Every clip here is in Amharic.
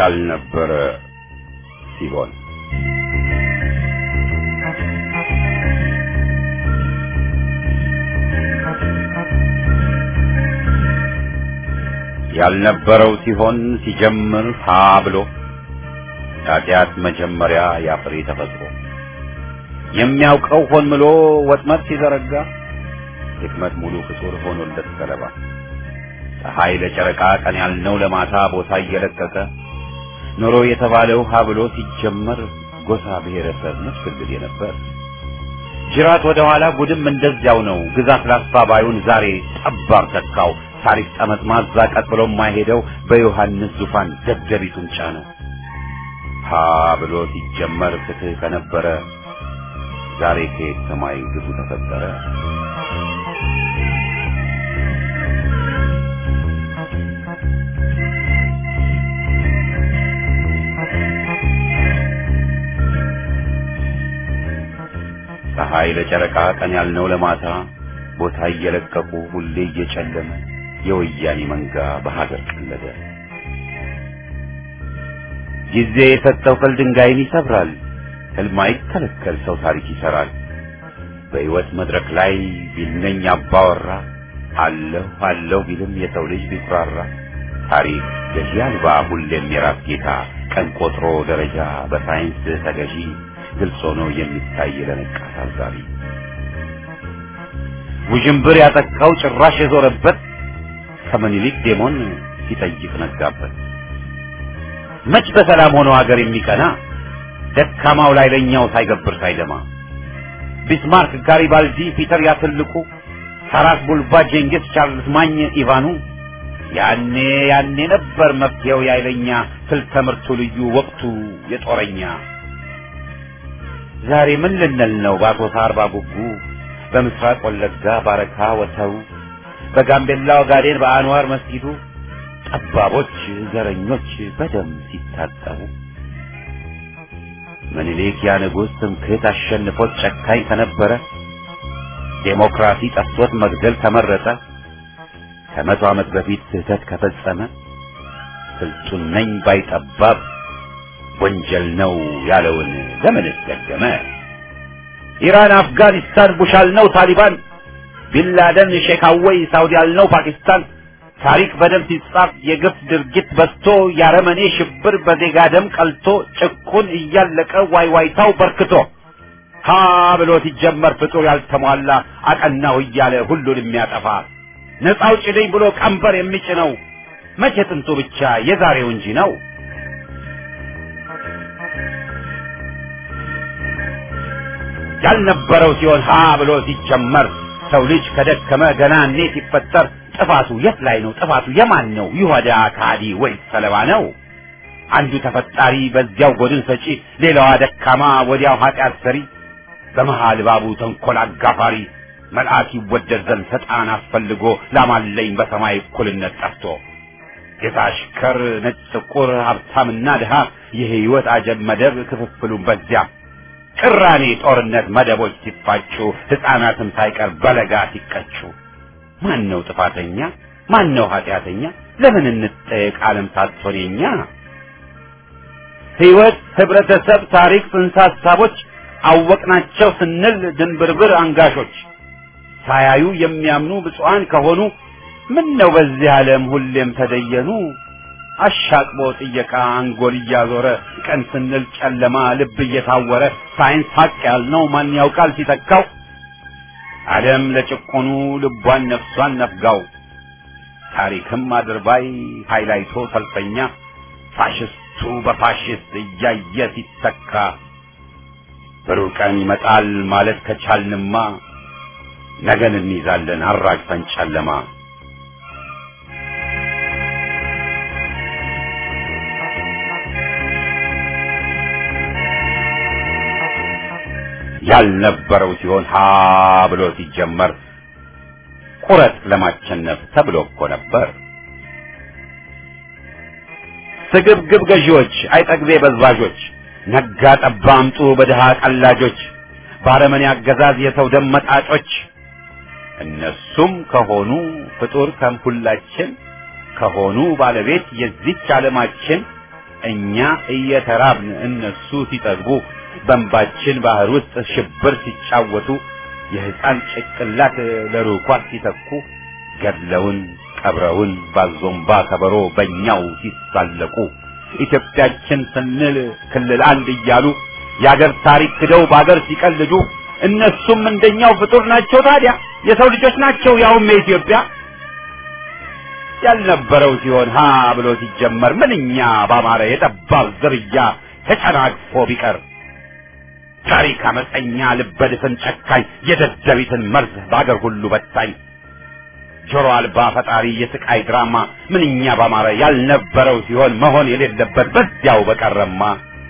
ያልነበረ ሲሆን ያልነበረው ሲሆን ሲጀምር ሀ ብሎ ኃጢአት መጀመሪያ ያፍሬ ተፈጥሮ የሚያውቀው ሆን ብሎ ወጥመድ ሲዘረጋ ድክመት ሙሉ ፍጡር ሆኖለት ሰለባ ፀሐይ ለጨረቃ ቀን ያልነው ለማታ ቦታ እየለቀቀ ኖሮ የተባለው ሀ ብሎ ሲጀመር ጎሳ ብሔረሰብ መስፍልግ ነበር። ጅራት ወደ ኋላ ጉድም እንደዚያው ነው። ግዛት ላስፋ ባዩን ዛሬ ጠባብ ተካው። ታሪክ ጠመጥማዛ ቀጥ ብሎ የማይሄደው በዮሐንስ ዙፋን ደደቢቱን ጫነው። ሀ ብሎ ሲጀመር ፍትህ ከነበረ ዛሬ ከየት ሰማይ ግፉ ተፈጠረ። ፀሐይ ለጨረቃ ቀን ያልነው ለማታ ቦታ እየለቀቁ ሁሌ እየጨለመ የወያኔ መንጋ በሀገር ቀለደ። ጊዜ የሰጠው ቅል ድንጋይን ይሰብራል። ህልም አይከለከል ሰው ታሪክ ይሰራል። በሕይወት መድረክ ላይ ቢልነኝ አባወራ አለሁ አለሁ ቢልም የሰው ልጅ ቢኩራራ ታሪክ ገዢ አልባ ሁሌም የራስ ጌታ ቀን ቆጥሮ ደረጃ በሳይንስ ተገዢ ግልጽ ሆኖ የሚታይ ለነቃ ታዛቢ ውዥንብር ያጠቃው ጭራሽ የዞረበት ከምኒልክ ዴሞን ሲጠይቅ ነጋበት። መች በሰላም ሆኖ ሀገር የሚቀና ደካማው ላይ ለኛው ሳይገብር ሳይደማ ቢስማርክ፣ ጋሪባልዲ፣ ፒተር ያትልቁ፣ ታራስ ቡልባ፣ ጄንጊስ፣ ቻርልስ ማኝ፣ ኢቫኑ ያኔ ያኔ ነበር መፍትሄው ያይለኛ ስልተ ምርቱ ልዩ ወቅቱ የጦረኛ ዛሬ ምን ልንል ነው በአሶሳ አርባ ጉጉ በምስራቅ ወለጋ ባረካ ወተው በጋምቤላ ኦጋዴን በአንዋር መስጊዱ ጠባቦች ዘረኞች በደም ሲታጠቡ ምኒልክ ያ ንጉሥ ትምክህት አሸንፎት ጨካኝ ከነበረ ዴሞክራሲ ጠፍቶት መግደል ተመረጠ ከመቶ ዓመት በፊት ስህተት ከፈጸመ ስልጡን ነኝ ባይጠባብ ወንጀል ነው ያለውን ለምን ደገመ? ኢራን፣ አፍጋኒስታን ቡሽ አልነው ታሊባን፣ ቢንላደን ሼክ አወይ ሳውዲ አልነው ፓኪስታን። ታሪክ በደም ሲጻፍ የግፍ ድርጊት በዝቶ ያረመኔ ሽብር በዜጋ ደም ቀልቶ ጭቁን እያለቀ ዋይዋይታው በርክቶ ሀ ብሎ ሲጀመር ፍጡር ያልተሟላ አቀናው እያለ ሁሉን የሚያጠፋ ነፃ አውጪ ነኝ ብሎ ቀንበር የሚጭነው መቼ ጥንቱ ብቻ የዛሬው እንጂ ነው። ያልነበረው ሲሆን ሀ ብሎ ሲጀመር ሰው ልጅ ከደከመ ገና እኔ ሲፈጠር ጥፋቱ የት ላይ ነው? ጥፋቱ የማን ነው? ይሁዳ ካዲ ወይስ ሰለባ ነው? አንዱ ተፈጣሪ በዚያው ጎድን ሰጪ፣ ሌላዋ ደካማ ወዲያው ኃጢአት ሰሪ፣ በመሃል ባቡ ተንኮል አጋፋሪ መልአክ ይወደድ ዘንድ ሰጣን አስፈልጎ ላማለኝ በሰማይ እኩልነት ጠፍቶ ጌታ አሽከር፣ ነጭ ጥቁር፣ ሀብታምና ድሃ የህይወት አጀብ መደብ ክፍፍሉን በዚያ ቅራኔ ጦርነት መደቦች ሲፋጩ ሕፃናትም ሳይቀር በለጋ ሲቀጩ ማን ነው ጥፋተኛ? ማን ነው ኃጢአተኛ? ለምን እንጠየቅ ዓለም ሳትሆን የኛ ሕይወት፣ ህብረተሰብ፣ ታሪክ፣ ጽንሰ ሀሳቦች አወቅናቸው ስንል ድንብርብር አንጋሾች ሳያዩ የሚያምኑ ብፁዓን ከሆኑ ምን ነው በዚህ ዓለም ሁሌም ተደየኑ አሻቅቦ ጥየቃ አንጎል እያዞረ ቀን ስንል ጨለማ ልብ እየታወረ ሳይንስ ሀቅ ያልነው ማን ያውቃል ሲተካው ዓለም ለጭቆኑ ልቧን ነፍሷን ነፍጋው ታሪክም አድርባይ ሃይላይቶ ሰልፈኛ ፋሽስቱ በፋሽስት እያየ ሲተካ ብሩህ ቀን ይመጣል ማለት ከቻልንማ ነገን እንይዛለን አራግፈን ጨለማ ያልነበረው ሲሆን ሀ ብሎ ሲጀመር ቁረጥ ለማቸነፍ ተብሎ እኮ ነበር። ስግብግብ ገዢዎች፣ አይጠግቤ በዝባዦች፣ ነጋ ጠባ አምጡ በድሃ ቀላጆች፣ ባረመኔ አገዛዝ የሰው ደም መጣጮች እነሱም ከሆኑ ፍጡር ከምሁላችን ከሆኑ ባለቤት የዚች ዓለማችን እኛ እየተራብን እነሱ ሲጠግቡ በእንባችን ባህር ውስጥ ሽብር ሲጫወቱ የሕፃን ጭቅላት ለሩኳት ሲተኩ ገድለውን ቀብረውን ባዞምባ ከበሮ በእኛው ሲሳለቁ ኢትዮጵያችን ስንል ክልል አንድ እያሉ የአገር ታሪክ ክደው በአገር ሲቀልዱ እነሱም እንደኛው ፍጡር ናቸው። ታዲያ የሰው ልጆች ናቸው፣ ያውም የኢትዮጵያ ያልነበረው ሲሆን ሀ ብሎ ሲጀመር ምንኛ ባማረ የጠባብ ዝርያ ተጨናግፎ ቢቀር ታሪክ አመፀኛ ልበድፍን ጨካኝ የደደቢትን መርዝ በአገር ሁሉ በታኝ ጆሮ አልባ ፈጣሪ የስቃይ ድራማ ምንኛ ባማረ ያልነበረው ሲሆን መሆን የሌለበት በዚያው በቀረማ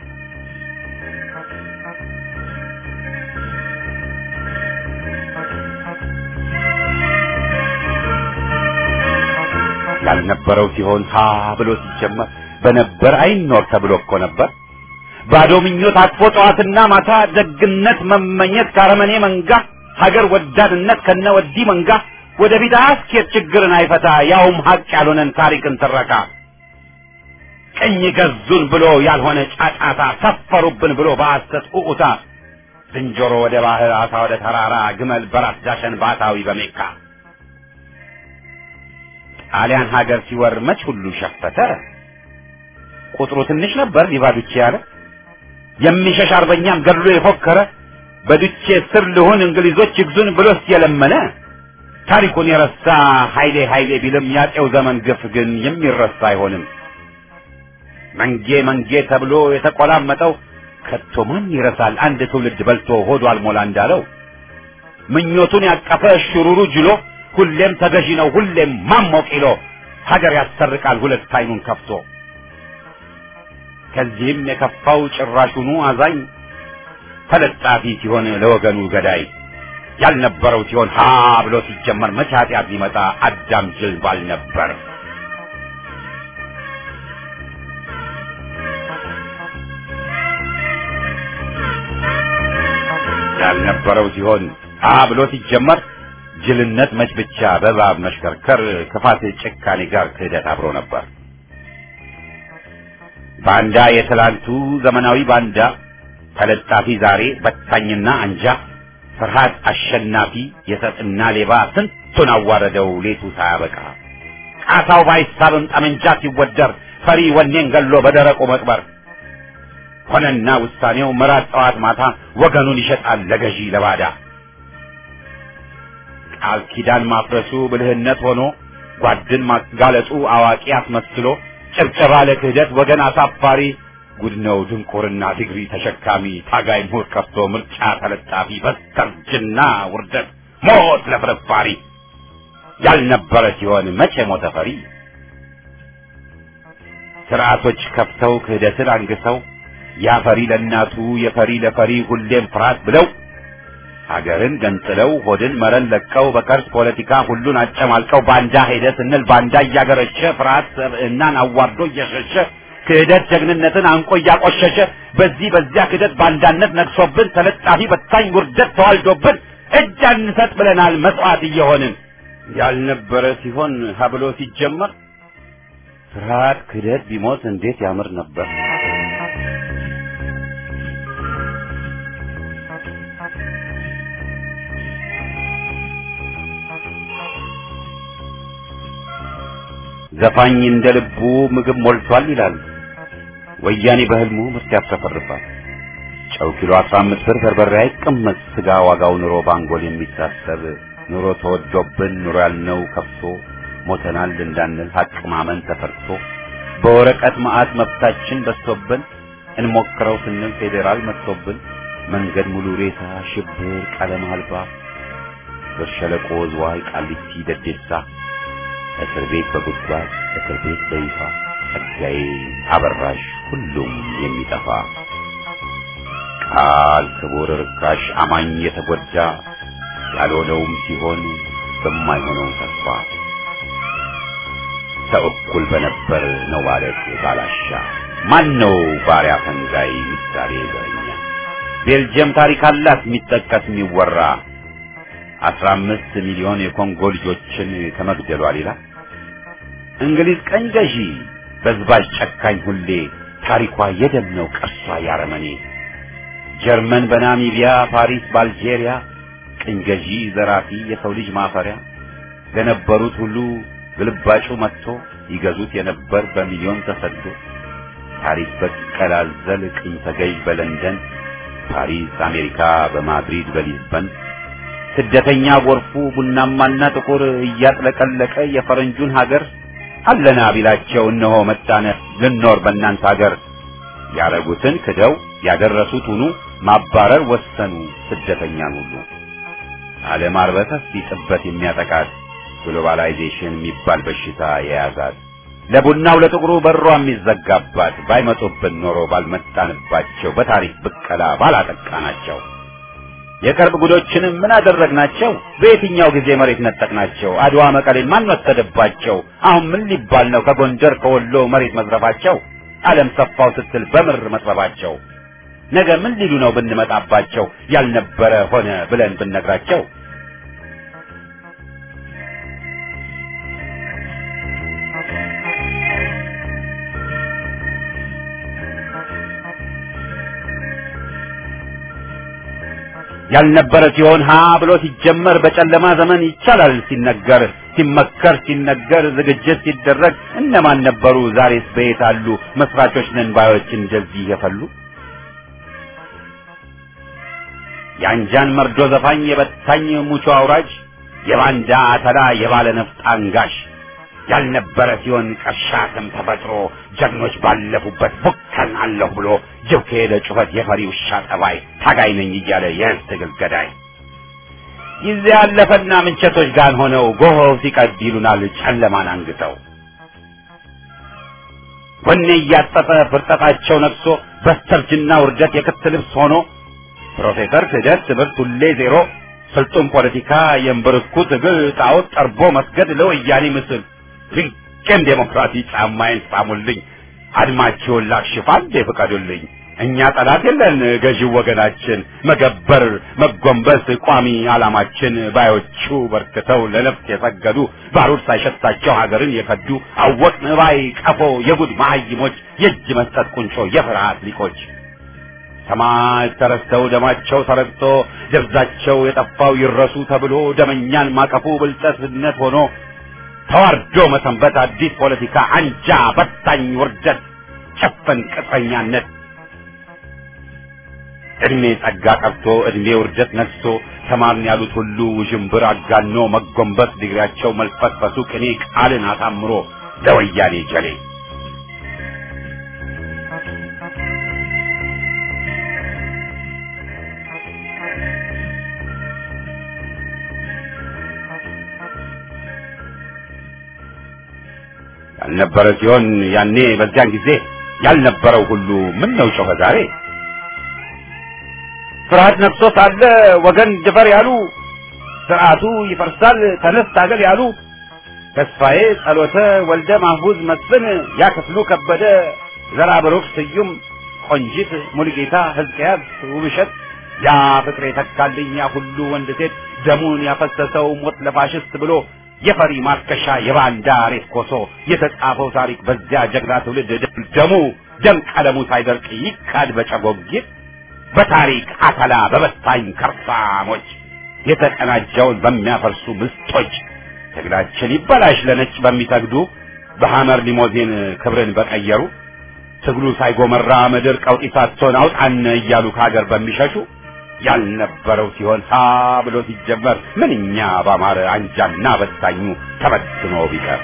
ያልነበረው ሲሆን ሀ ብሎ ሲጀመር በነበር አይኖር ተብሎ እኮ ነበር። ባዶ ምኞት አቅፎ ጠዋትና ማታ ደግነት መመኘት ካረመኔ መንጋ ሀገር ወዳድነት ከነ ወዲህ መንጋ ወደፊት አያስኬድ ችግርን አይፈታ ያውም ሀቅ ያልሆነን ታሪክን ትረካ ቅኝ ገዙን ብሎ ያልሆነ ጫጫታ ሰፈሩብን ብሎ በሐሰት ኡኡታ ዝንጀሮ ወደ ባህር አሳ ወደ ተራራ ግመል በራስ ዳሸን ባታዊ በሜካ ጣሊያን ሀገር ሲወር መች ሁሉ ሸፈተ ቁጥሩ ትንሽ ነበር ሊባዱቼ ያለ የሚሸሽ አርበኛም ገድሎ የፎከረ በዱቼ ስር ልሁን እንግሊዞች ይግዙን ብሎስ የለመነ ታሪኩን የረሳ ኃይሌ ኃይሌ ቢልም ያጤው ዘመን ግፍ ግን የሚረሳ አይሆንም። መንጌ መንጌ ተብሎ የተቆላመጠው ከቶ ማን ይረሳል? አንድ ትውልድ በልቶ ሆዱ አልሞላ እንዳለው ምኞቱን ያቀፈ ሽሩሩ ጅሎ ሁሌም ተገዢ ነው ሁሌም ማሞቅ ይሎ ሀገር ያሰርቃል ሁለት አይኑን ከፍቶ ከዚህም የከፋው ጭራሹኑ አዛኝ ተለጣፊ ሲሆን ለወገኑ ገዳይ ያልነበረው ሲሆን ሀ ብሎ ሲጀመር መቼ ኃጢአት ሊመጣ አዳም ጅል ባል ነበር። ያልነበረው ሲሆን ሀ ብሎ ሲጀመር ጅልነት መች ብቻ በእባብ መሽከርከር ክፋት ጭካኔ ጋር ክህደት አብሮ ነበር። ባንዳ የትላንቱ ዘመናዊ ባንዳ ተለጣፊ ዛሬ በታኝና አንጃ ፍርሃት አሸናፊ የሰጥና ሌባ ስንቱን አዋረደው ሌቱ ሳያበቃ ቃታው ባይሳብም ጠመንጃ ሲወደር ፈሪ ወኔን ገሎ በደረቁ መቅበር ሆነና ውሳኔው መራት ጠዋት ማታ ወገኑን ይሸጣል ለገዢ ለባዳ ቃል ኪዳን ማፍረሱ ብልህነት ሆኖ ጓድን ማጋለጡ አዋቂ አስመስሎ ጭብጨባ ለክህደት ወገን አሳፋሪ ጉድ ነው ድንቁርና ዲግሪ ተሸካሚ ታጋይ ምሁር ከፍቶ ምርጫ ተለጣፊ በስተርጅና ውርደት ሞት ለፍርፋሪ ያልነበረ ሲሆን መቼ ሞተ ፈሪ ስርዓቶች ከፍተው ክህደትን አንግሰው ያፈሪ ለእናቱ የፈሪ ለፈሪ ሁሌም ፍርሃት ብለው ሀገርን ገንጥለው ሆድን መረን ለቀው በከርስ ፖለቲካ ሁሉን አጨማልቀው ባንዳ ሄደ ስንል ባንዳ እያገረሸ ፍርሃት ሰብዕናን አዋርዶ እየሸሸ ክህደት ጀግንነትን አንቆ እያቆሸሸ በዚህ በዚያ ክህደት ባንዳነት ነግሶብን ተለጣፊ በታኝ ውርደት ተዋልዶብን እጅ አንሰጥ ብለናል መስዋዕት እየሆንን ያልነበረ ሲሆን ሀብሎ ሲጀመር ፍርሃት ክህደት ቢሞት እንዴት ያምር ነበር። ዘፋኝ እንደ ልቡ ምግብ ሞልቷል ይላሉ። ወያኔ በህልሙ ምርት ያፍረፈርፋል። ጨው ኪሎ 15 ብር በርበሬ አይቀመጥ ስጋ ዋጋው ኑሮ ባንጎል የሚታሰብ ኑሮ ተወዶብን ኑሮ ያልነው ከፍቶ ሞተናል እንዳንል ሀቅ ማመን ተፈርቶ በወረቀት መዓት መብታችን በዝቶብን እንሞክረው ስንል ፌዴራል መጥቶብን መንገድ ሙሉ ሬሳ ሽብር ቀለም አልባ በሸለቆ ዝዋይ ቃሊቲ ደዴሳ እስር ቤት በጉድጓድ እስር ቤት በይፋ ጸጋዬ አበራሽ ሁሉም የሚጠፋ ቃል ክቡር ርካሽ አማኝ የተጎዳ ያልሆነውም ሲሆን በማይሆነው ተስፋ ሰው እኩል በነበር ነው ማለት ባላሻ ማን ነው ባሪያ ፈንጋይ ምሳሌ ዘረኛ ቤልጅየም ታሪክ አላት የሚጠቀስ የሚወራ አስራ አምስት ሚሊዮን የኮንጎ ልጆችን ከመግደሏ ሌላ እንግሊዝ ቀኝ ገዢ በዝባዥ ጨካኝ ሁሌ ታሪኳ የደም ነው ቅርሷ ያረመኔ ጀርመን በናሚቢያ ፓሪስ በአልጄሪያ ቅኝ ገዢ ዘራፊ የሰው ልጅ ማፈሪያ ለነበሩት ሁሉ ግልባጩ መጥቶ ይገዙት የነበር በሚሊዮን ተሰዶ ታሪክ በቀላዘል ቅኝ ተገዥ በለንደን ፓሪስ አሜሪካ በማድሪድ በሊዝበን ስደተኛ ጎርፉ ቡናማና ጥቁር እያጥለቀለቀ የፈረንጁን ሀገር አለና ቢላቸው እነሆ መጣነ ልኖር በእናንተ ሀገር ያረጉትን ክደው ያደረሱት ሁኑ ማባረር ወሰኑ ስደተኛን ሁሉ ዓለም አርበተስ ሊጥበት የሚያጠቃት ግሎባላይዜሽን የሚባል በሽታ የያዛት ለቡናው ለጥቁሩ በሯ የሚዘጋባት ባይመጡብን ኖሮ ባልመጣንባቸው በታሪክ ብቀላ ባላጠቃናቸው የቅርብ ጉዶችንም ምን አደረግናቸው? በየትኛው ጊዜ መሬት ነጠቅናቸው? አድዋ መቀሌን ማን ወሰደባቸው? አሁን ምን ሊባል ነው ከጎንደር ከወሎ መሬት መዝረፋቸው? ዓለም ሰፋው ስትል በምር መጥበባቸው ነገ ምን ሊሉ ነው ብንመጣባቸው? ያልነበረ ሆነ ብለን ብንነግራቸው ያልነበረ ሲሆን ሀ ብሎ ሲጀመር በጨለማ ዘመን ይቻላል ሲነገር ሲመከር ሲነገር ዝግጅት ሲደረግ እነማን ነበሩ? ዛሬስ በየት አሉ? መስራቾች ነን ባዮች እንደዚህ የፈሉ የአንጃን መርዶ ዘፋኝ የበታኝ ሙቾ አውራጅ የባንዳ አተላ የባለ ነፍጥ አንጋሽ ያልነበረ ሲሆን ቀሻትም ተፈጥሮ ጀግኖች ባለፉበት ቡከን አለሁ ብሎ ጅብ ከሄደ ጩኸት የፈሪ ውሻ ጠባይ ታጋይ ነኝ እያለ የህዝብ ትግል ገዳይ ጊዜ ያለፈና ምንቸቶች ጋር ሆነው ጎሆው ሲቀድ ይሉናል ጨለማን አንግተው ወኔ እያጠጠ ፍርጠጣቸው ነግሶ በስተርጅና ውርደት የክት ልብስ ሆኖ ፕሮፌሰር ክህደት ትምህርት ሁሌ ዜሮ ስልጡን ፖለቲካ የእምብርኩ ትግል ጣዖት ጠርቦ መስገድ ለወያኔ ምስል ድንቅም ዴሞክራሲ ጫማዬን ሳሙልኝ አድማችሁን ላክሽፍ አንዴ ፍቀዱልኝ እኛ ጠላት የለን ገዢው ወገናችን መገበር መጎንበስ ቋሚ ዓላማችን ባዮቹ በርክተው ለነፍስ የሰገዱ ባሩድ ሳይሸታቸው ሀገርን የከዱ አወቅን ባይ ቀፎ የጉድ መሀይሞች የእጅ መስጠት ቁንጮ የፍርሃት ሊቆች ሰማዕት ተረስተው ደማቸው ተረግጦ ደብዛቸው የጠፋው ይረሱ ተብሎ ደመኛን ማቀፉ ብልጠትነት ሆኖ ተዋርዶ መሰንበት አዲስ ፖለቲካ አንጃ በታኝ ውርደት ጨፈን ቅጥረኛነት እድሜ ጸጋ ቀርቶ እድሜ ውርደት ነግሶ ተማርን ያሉት ሁሉ ውዥንብር አጋኖ መጎንበስ ዲግሪያቸው መልፈስፈሱ ቅኔ ቃልን አሳምሮ ለወያኔ ጀሌ ያልነበረ ሲሆን ያኔ በዚያን ጊዜ ያልነበረው ሁሉ ምን ነው ጮኸ ዛሬ ፍርሃት ነግሶ ሳለ ወገን ድፈር ያሉ ስርዓቱ ይፈርሳል ተነስ ታገል ያሉ ተስፋዬ ጸሎተ ወልደ ማህቡዝ መስፍን ያክፍሉ ከበደ ዘራ ብሩክ ስዩም ቆንጂት ሙሉጌታ ሕዝቅያስ ውብሸት ያ ፍቅሬ ተካልኝ ያ ሁሉ ወንድ ሴት ደሙን ያፈሰሰው ሞት ለፋሽስት ብሎ የፈሪ ማርከሻ የባንዳ ሬት ኮሶ የተጻፈው ታሪክ በዚያ ጀግና ትውልድ ደሙ ደም ቀለሙ ሳይደርቅ ይካድ በጨጎጊት በታሪክ አተላ በበታኝ ከርፋሞች የተቀናጀውን በሚያፈርሱ ምስጦች ትግላችን ይበላሽ ለነጭ በሚሰግዱ በሐመር ሊሞዚን ክብርን በቀየሩ ትግሉ ሳይጎመራ ምድር ቀውጢ ሳትሆን አውጣን እያሉ ከሀገር በሚሸሹ ያልነበረው ሲሆን ሳ ብሎ ሲጀመር ምንኛ ባማረ አንጃና በታኙ ተበትኖ ቢቀር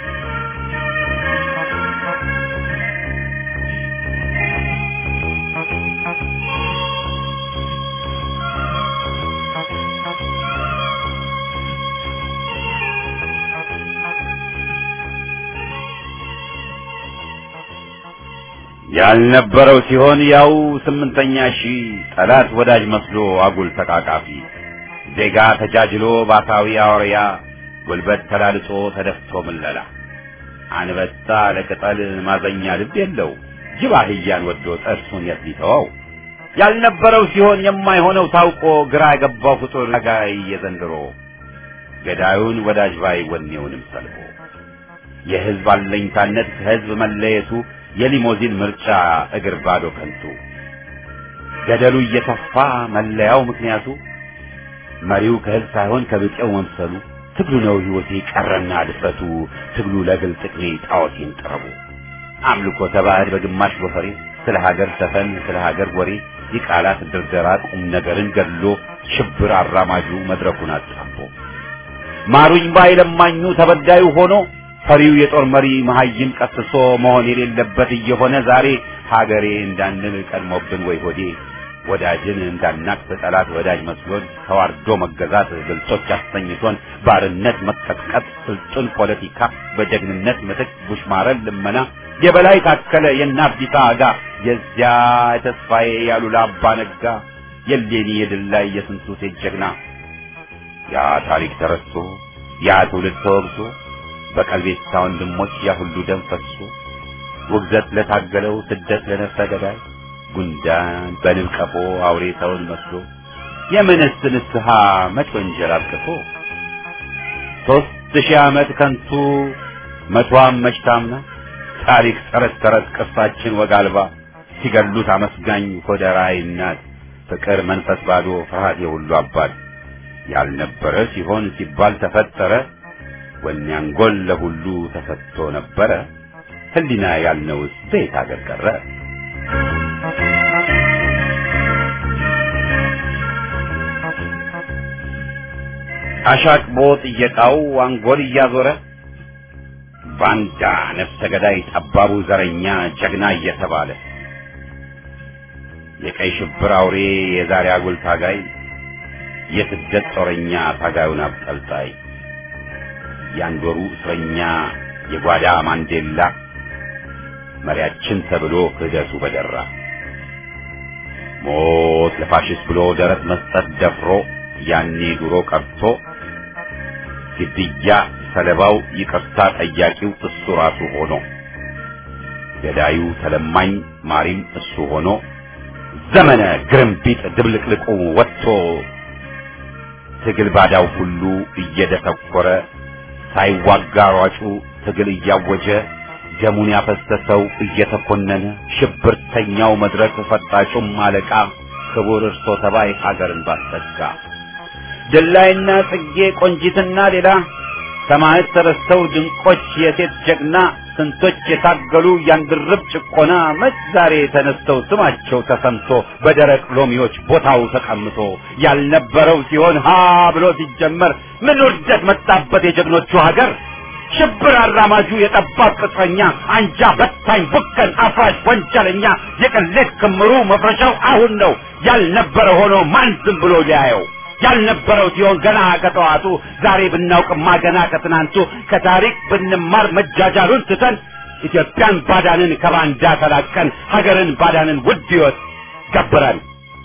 ያልነበረው ሲሆን ያው ስምንተኛ ሺህ ጠላት ወዳጅ መስሎ አጉል ተቃቃፊ ዜጋ ተጃጅሎ ባሳዊ አውሪያ ጉልበት ተላልጾ ተደፍቶ ምለላ አንበጣ ለቅጠል ማዘኛ ልብ የለው ጅብ አህያን ወዶ ጥርሱን የት ሊተወው ያልነበረው ሲሆን የማይሆነው ታውቆ ግራ የገባው ፍጡር ጋይ የዘንድሮ ገዳዩን ወዳጅ ባይ ወኔውንም ሰልቦ የህዝብ አለኝታነት ከህዝብ መለየቱ የሊሞዚን ምርጫ እግር ባዶ ከንቱ ገደሉ እየተፋ መለያው ምክንያቱ መሪው ከህዝብ ሳይሆን ከብጤው መምሰሉ ትግሉ ነው ህይወቴ ቀረና ድፍረቱ ትግሉ ለግል ጥቅሜ ጣዖቴን ጥረቡ አምልኮ ተባዕድ በግማሽ ጎፈሬ ስለ ሀገር ሰፈን ስለ ሀገር ወሬ የቃላት ድርደራ ቁም ነገርን ገድሎ ሽብር አራማጁ መድረኩን አጣቦ ማሩኝ ባይ ለማኙ ተበዳዩ ሆኖ ፈሪው የጦር መሪ መሀይም ቀስሶ መሆን የሌለበት እየሆነ ዛሬ ሀገሬ እንዳንል ቀድሞብን ወይ ሆዴ ወዳጅን እንዳናቅ ጠላት ወዳጅ መስሎን ተዋርዶ መገዛት ግልጾች አስተኝቶን ባርነት መቀጥቀጥ ስልጡን ፖለቲካ በጀግንነት ምትክ ቡሽማረን ልመና የበላይ ታከለ የናብዲታ አጋ የዚያ የተስፋዬ ያሉላ አባ ነጋ የሌኒ የድል ላይ የስንቱ ሴት ጀግና ያ ታሪክ ተረስቶ ያ ትውልድ ተወግዞ በቀልቤታ ወንድሞች ያ ሁሉ ደም ፈሶ ውግዘት ለታገለው ስደት ለነፍሰ ገዳይ ጉንዳን በንብ ቀፎ አውሬ ሰውን መስሎ የምንስ ንስሐ መች ወንጀል አብቅቶ ሦስት ሺህ ዓመት ከንቱ መቷም መች ታምና ታሪክ ተረት ተረት ቅርሳችን ወግ አልባ ሲገሉት አመስጋኝ ሆደራይ እናት ፍቅር መንፈስ ባዶ ፍርሃት የሁሉ አባት ያልነበረ ሲሆን ሲባል ተፈጠረ ወኔ አንጎል ለሁሉ ተሰጥቶ ነበረ ህሊና ያልነውስ ቤት አገር ቀረ አሻቅቦ ጥየቃው አንጎል እያዞረ ባንዳ ነፍሰ ገዳይ ጠባቡ ዘረኛ ጀግና እየተባለ የቀይ ሽብር አውሬ የዛሬ አጉል ታጋይ የስደት ጦረኛ ታጋዩን አብጠልጣይ የአንድ ወሩ እስረኛ የጓዳ ማንዴላ መሪያችን ተብሎ ክህደቱ በደራ ሞት ለፋሽስት ብሎ ደረት መስጠት ደፍሮ ያኔ ድሮ ቀርቶ ግድያ ሰለባው ይቅርታ ጠያቂው እሱ ራሱ ሆኖ ገዳዩ ተለማኝ ማሪም እሱ ሆኖ ዘመነ ግርምቢጥ ድብልቅልቁ ወጥቶ ትግል ባዳው ሁሉ እየደተኮረ ሳይዋጋ ሯጩ ትግል እያወጀ ደሙን ያፈሰሰው እየተኮነነ ሽብርተኛው መድረክ ፈጣጩም አለቃ ክቡር እርሶ ተባይ ሀገርን ባሰጋ ድላይና ጽጌ ቆንጂትና ሌላ ሰማዕት ተረስተው ድንቆች የሴት ጀግና ስንቶች የታገሉ ያንድርብ ጭቆና መች ዛሬ ተነስተው ስማቸው ተሰምቶ በደረቅ ሎሚዎች ቦታው ተቀምጦ ያልነበረው ሲሆን ሀ ብሎ ሲጀመር ምን ውርደት መጣበት የጀግኖቹ ሀገር ሽብር አራማጁ የጠባብ ቅጥረኛ አንጃ በታኝ ቡከን አፍራሽ ወንጀለኛ የቅሌት ክምሩ መፍረሻው አሁን ነው ያልነበረ ሆኖ ማን ዝም ብሎ ሊያየው ያልነበረው ሲሆን ገና ከጠዋቱ ዛሬ ብናውቅማ ገና ከትናንቱ ከታሪክ ብንማር መጃጃሉን ትተን ኢትዮጵያን ባዳንን ከባንዳ ተላቀን ሀገርን ባዳንን ውድ ሕይወት ገብረን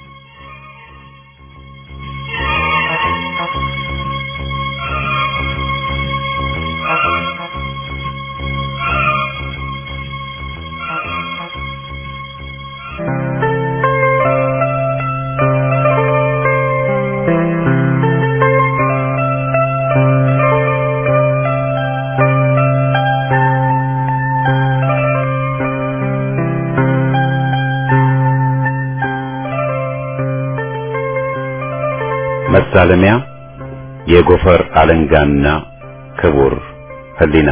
መሳለሚያ የጎፈር አለንጋና ክቡር ህሊና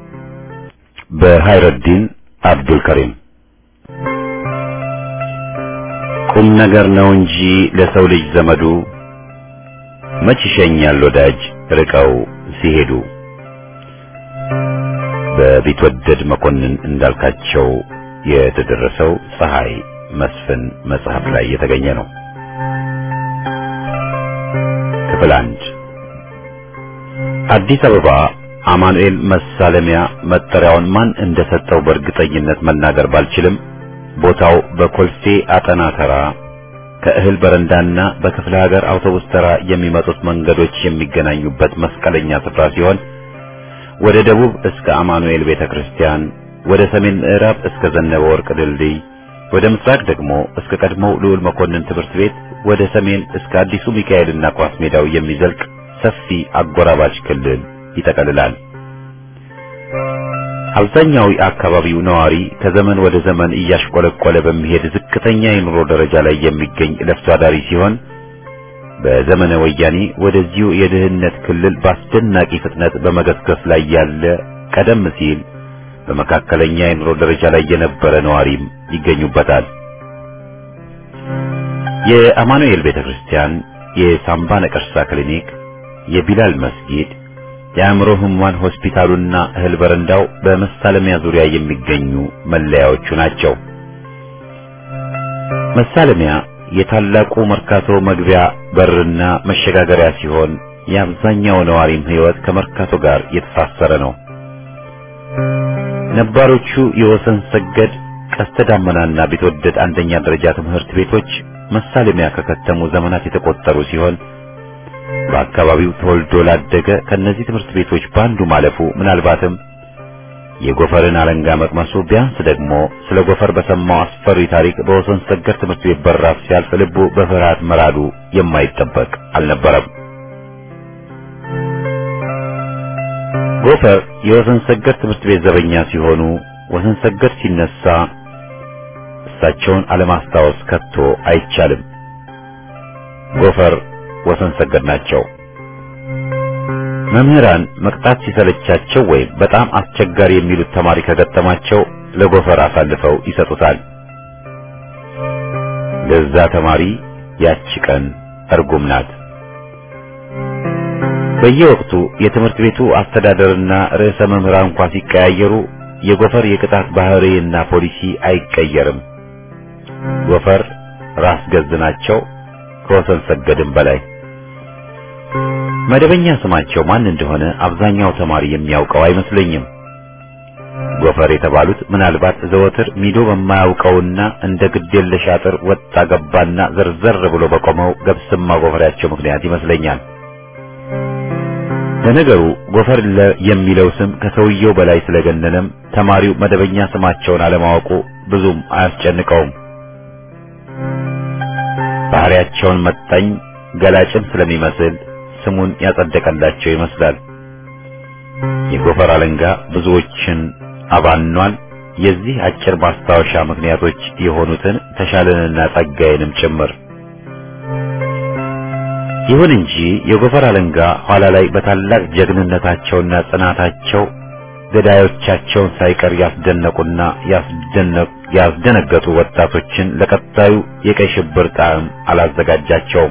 በሃይረዲን አብዱል ከሪም ቁም ነገር ነው እንጂ ለሰው ልጅ ዘመዱ መች ይሸኛል ወዳጅ ርቀው ሲሄዱ በቢትወደድ መኮንን እንዳልካቸው የተደረሰው ፀሐይ መስፍን መጽሐፍ ላይ የተገኘ ነው። ክፍል አንድ አዲስ አበባ አማኑኤል መሳለሚያ መጠሪያውን ማን እንደሰጠው በእርግጠኝነት መናገር ባልችልም ቦታው በኮልፌ አጠና ተራ ከእህል በረንዳና በክፍለ ሀገር አውቶቡስ ተራ የሚመጡት መንገዶች የሚገናኙበት መስቀለኛ ስፍራ ሲሆን ወደ ደቡብ እስከ አማኑኤል ቤተክርስቲያን፣ ወደ ሰሜን ምዕራብ እስከ ዘነበ ወርቅ ድልድይ፣ ወደ ምስራቅ ደግሞ እስከ ቀድሞው ልዑል መኮንን ትምህርት ቤት ወደ ሰሜን እስከ አዲሱ ሚካኤልና ኳስ ሜዳው የሚዘልቅ ሰፊ አጎራባች ክልል ይጠቀልላል። አብዛኛው የአካባቢው ነዋሪ ከዘመን ወደ ዘመን እያሽቆለቆለ በሚሄድ ዝቅተኛ የኑሮ ደረጃ ላይ የሚገኝ ለፍቶ አዳሪ ሲሆን በዘመነ ወያኔ ወደዚሁ የድህነት ክልል በአስደናቂ ፍጥነት በመገስገስ ላይ ያለ ቀደም ሲል በመካከለኛ የኑሮ ደረጃ ላይ የነበረ ነዋሪም ይገኙበታል። የአማኑኤል ቤተክርስቲያን፣ የሳምባ ነቀርሳ ክሊኒክ፣ የቢላል መስጊድ፣ የአእምሮ ህሙማን ሆስፒታሉና እህል በረንዳው በመሳለሚያ ዙሪያ የሚገኙ መለያዎቹ ናቸው። መሳለሚያ የታላቁ መርካቶ መግቢያ በርና መሸጋገሪያ ሲሆን የአብዛኛው ነዋሪም ህይወት ከመርካቶ ጋር የተሳሰረ ነው። ነባሮቹ የወሰን ሰገድ ቀስተ ዳመናና ቢትወደድ አንደኛ ደረጃ ትምህርት ቤቶች መሳለሚያ ከከተሙ ዘመናት የተቆጠሩ ሲሆን በአካባቢው ተወልዶ ላደገ ከነዚህ ትምህርት ቤቶች ባንዱ ማለፉ ምናልባትም የጎፈርን አለንጋ መቅመሱ ቢያንስ ደግሞ ስለ ጎፈር በሰማው አስፈሪ ታሪክ በወሰን ሰገድ ትምህርት ቤት በራፍ ሲያልፍ ልቡ በፍርሃት መራዱ የማይጠበቅ አልነበረም። ጎፈር የወሰን ሰገድ ትምህርት ቤት ዘበኛ ሲሆኑ ወሰን ሰገድ ሲነሳ እሳቸውን አለማስታወስ ከቶ አይቻልም። ጎፈር ወሰን ሰገድ ናቸው። መምህራን መቅጣት ሲሰለቻቸው ወይም በጣም አስቸጋሪ የሚሉት ተማሪ ከገጠማቸው ለጎፈር አሳልፈው ይሰጡታል። ለዛ ተማሪ ያቺ ቀን እርጉም ናት። በየወቅቱ የትምህርት ቤቱ አስተዳደርና ርዕሰ መምህራን እንኳ ሲቀያየሩ የጎፈር የቅጣት ባህሪና ፖሊሲ አይቀየርም። ጎፈር ራስ ገዝ ናቸው ከወሰን ሰገድም በላይ። መደበኛ ስማቸው ማን እንደሆነ አብዛኛው ተማሪ የሚያውቀው አይመስለኝም። ጎፈር የተባሉት ምናልባት ዘወትር ሚዶ በማያውቀውና እንደ ግዴለሽ አጥር ወጣ ገባና ዘርዘር ብሎ በቆመው ገብስማ ጎፈሬያቸው ምክንያት ይመስለኛል። ለነገሩ ጎፈር የሚለው ስም ከሰውየው በላይ ስለገነነም ተማሪው መደበኛ ስማቸውን አለማወቁ ብዙም አያስጨንቀውም። ባህሪያቸውን መጣኝ ገላጭም ስለሚመስል ስሙን ያጸደቀላቸው ይመስላል። የጎፈር አለንጋ ብዙዎችን አባኗል። የዚህ አጭር ማስታወሻ ምክንያቶች የሆኑትን ተሻለንና ጸጋዬንም ጭምር። ይሁን እንጂ የጎፈር አለንጋ ኋላ ላይ በታላቅ ጀግንነታቸውና ጽናታቸው ገዳዮቻቸውን ሳይቀር ያስደነቁና ያስደነገጡ ወጣቶችን ለቀጣዩ የቀይ ሽብር ጣዕም አላዘጋጃቸውም።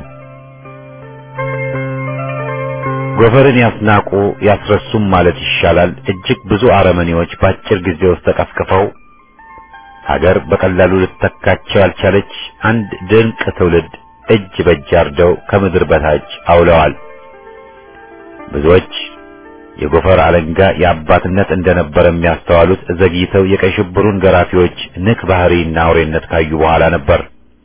ጎፈርን ያስናቁ ያስረሱም ማለት ይሻላል። እጅግ ብዙ አረመኔዎች በአጭር ጊዜ ውስጥ ተቀፍቅፈው ሀገር በቀላሉ ልትተካቸው ያልቻለች አንድ ድንቅ ትውልድ እጅ በእጅ አርደው ከምድር በታች አውለዋል። ብዙዎች የጎፈር አለንጋ የአባትነት እንደነበረ የሚያስተዋሉት ዘግይተው የቀይ ሽብሩን ገራፊዎች ንክ ባህሪና አውሬነት ካዩ በኋላ ነበር።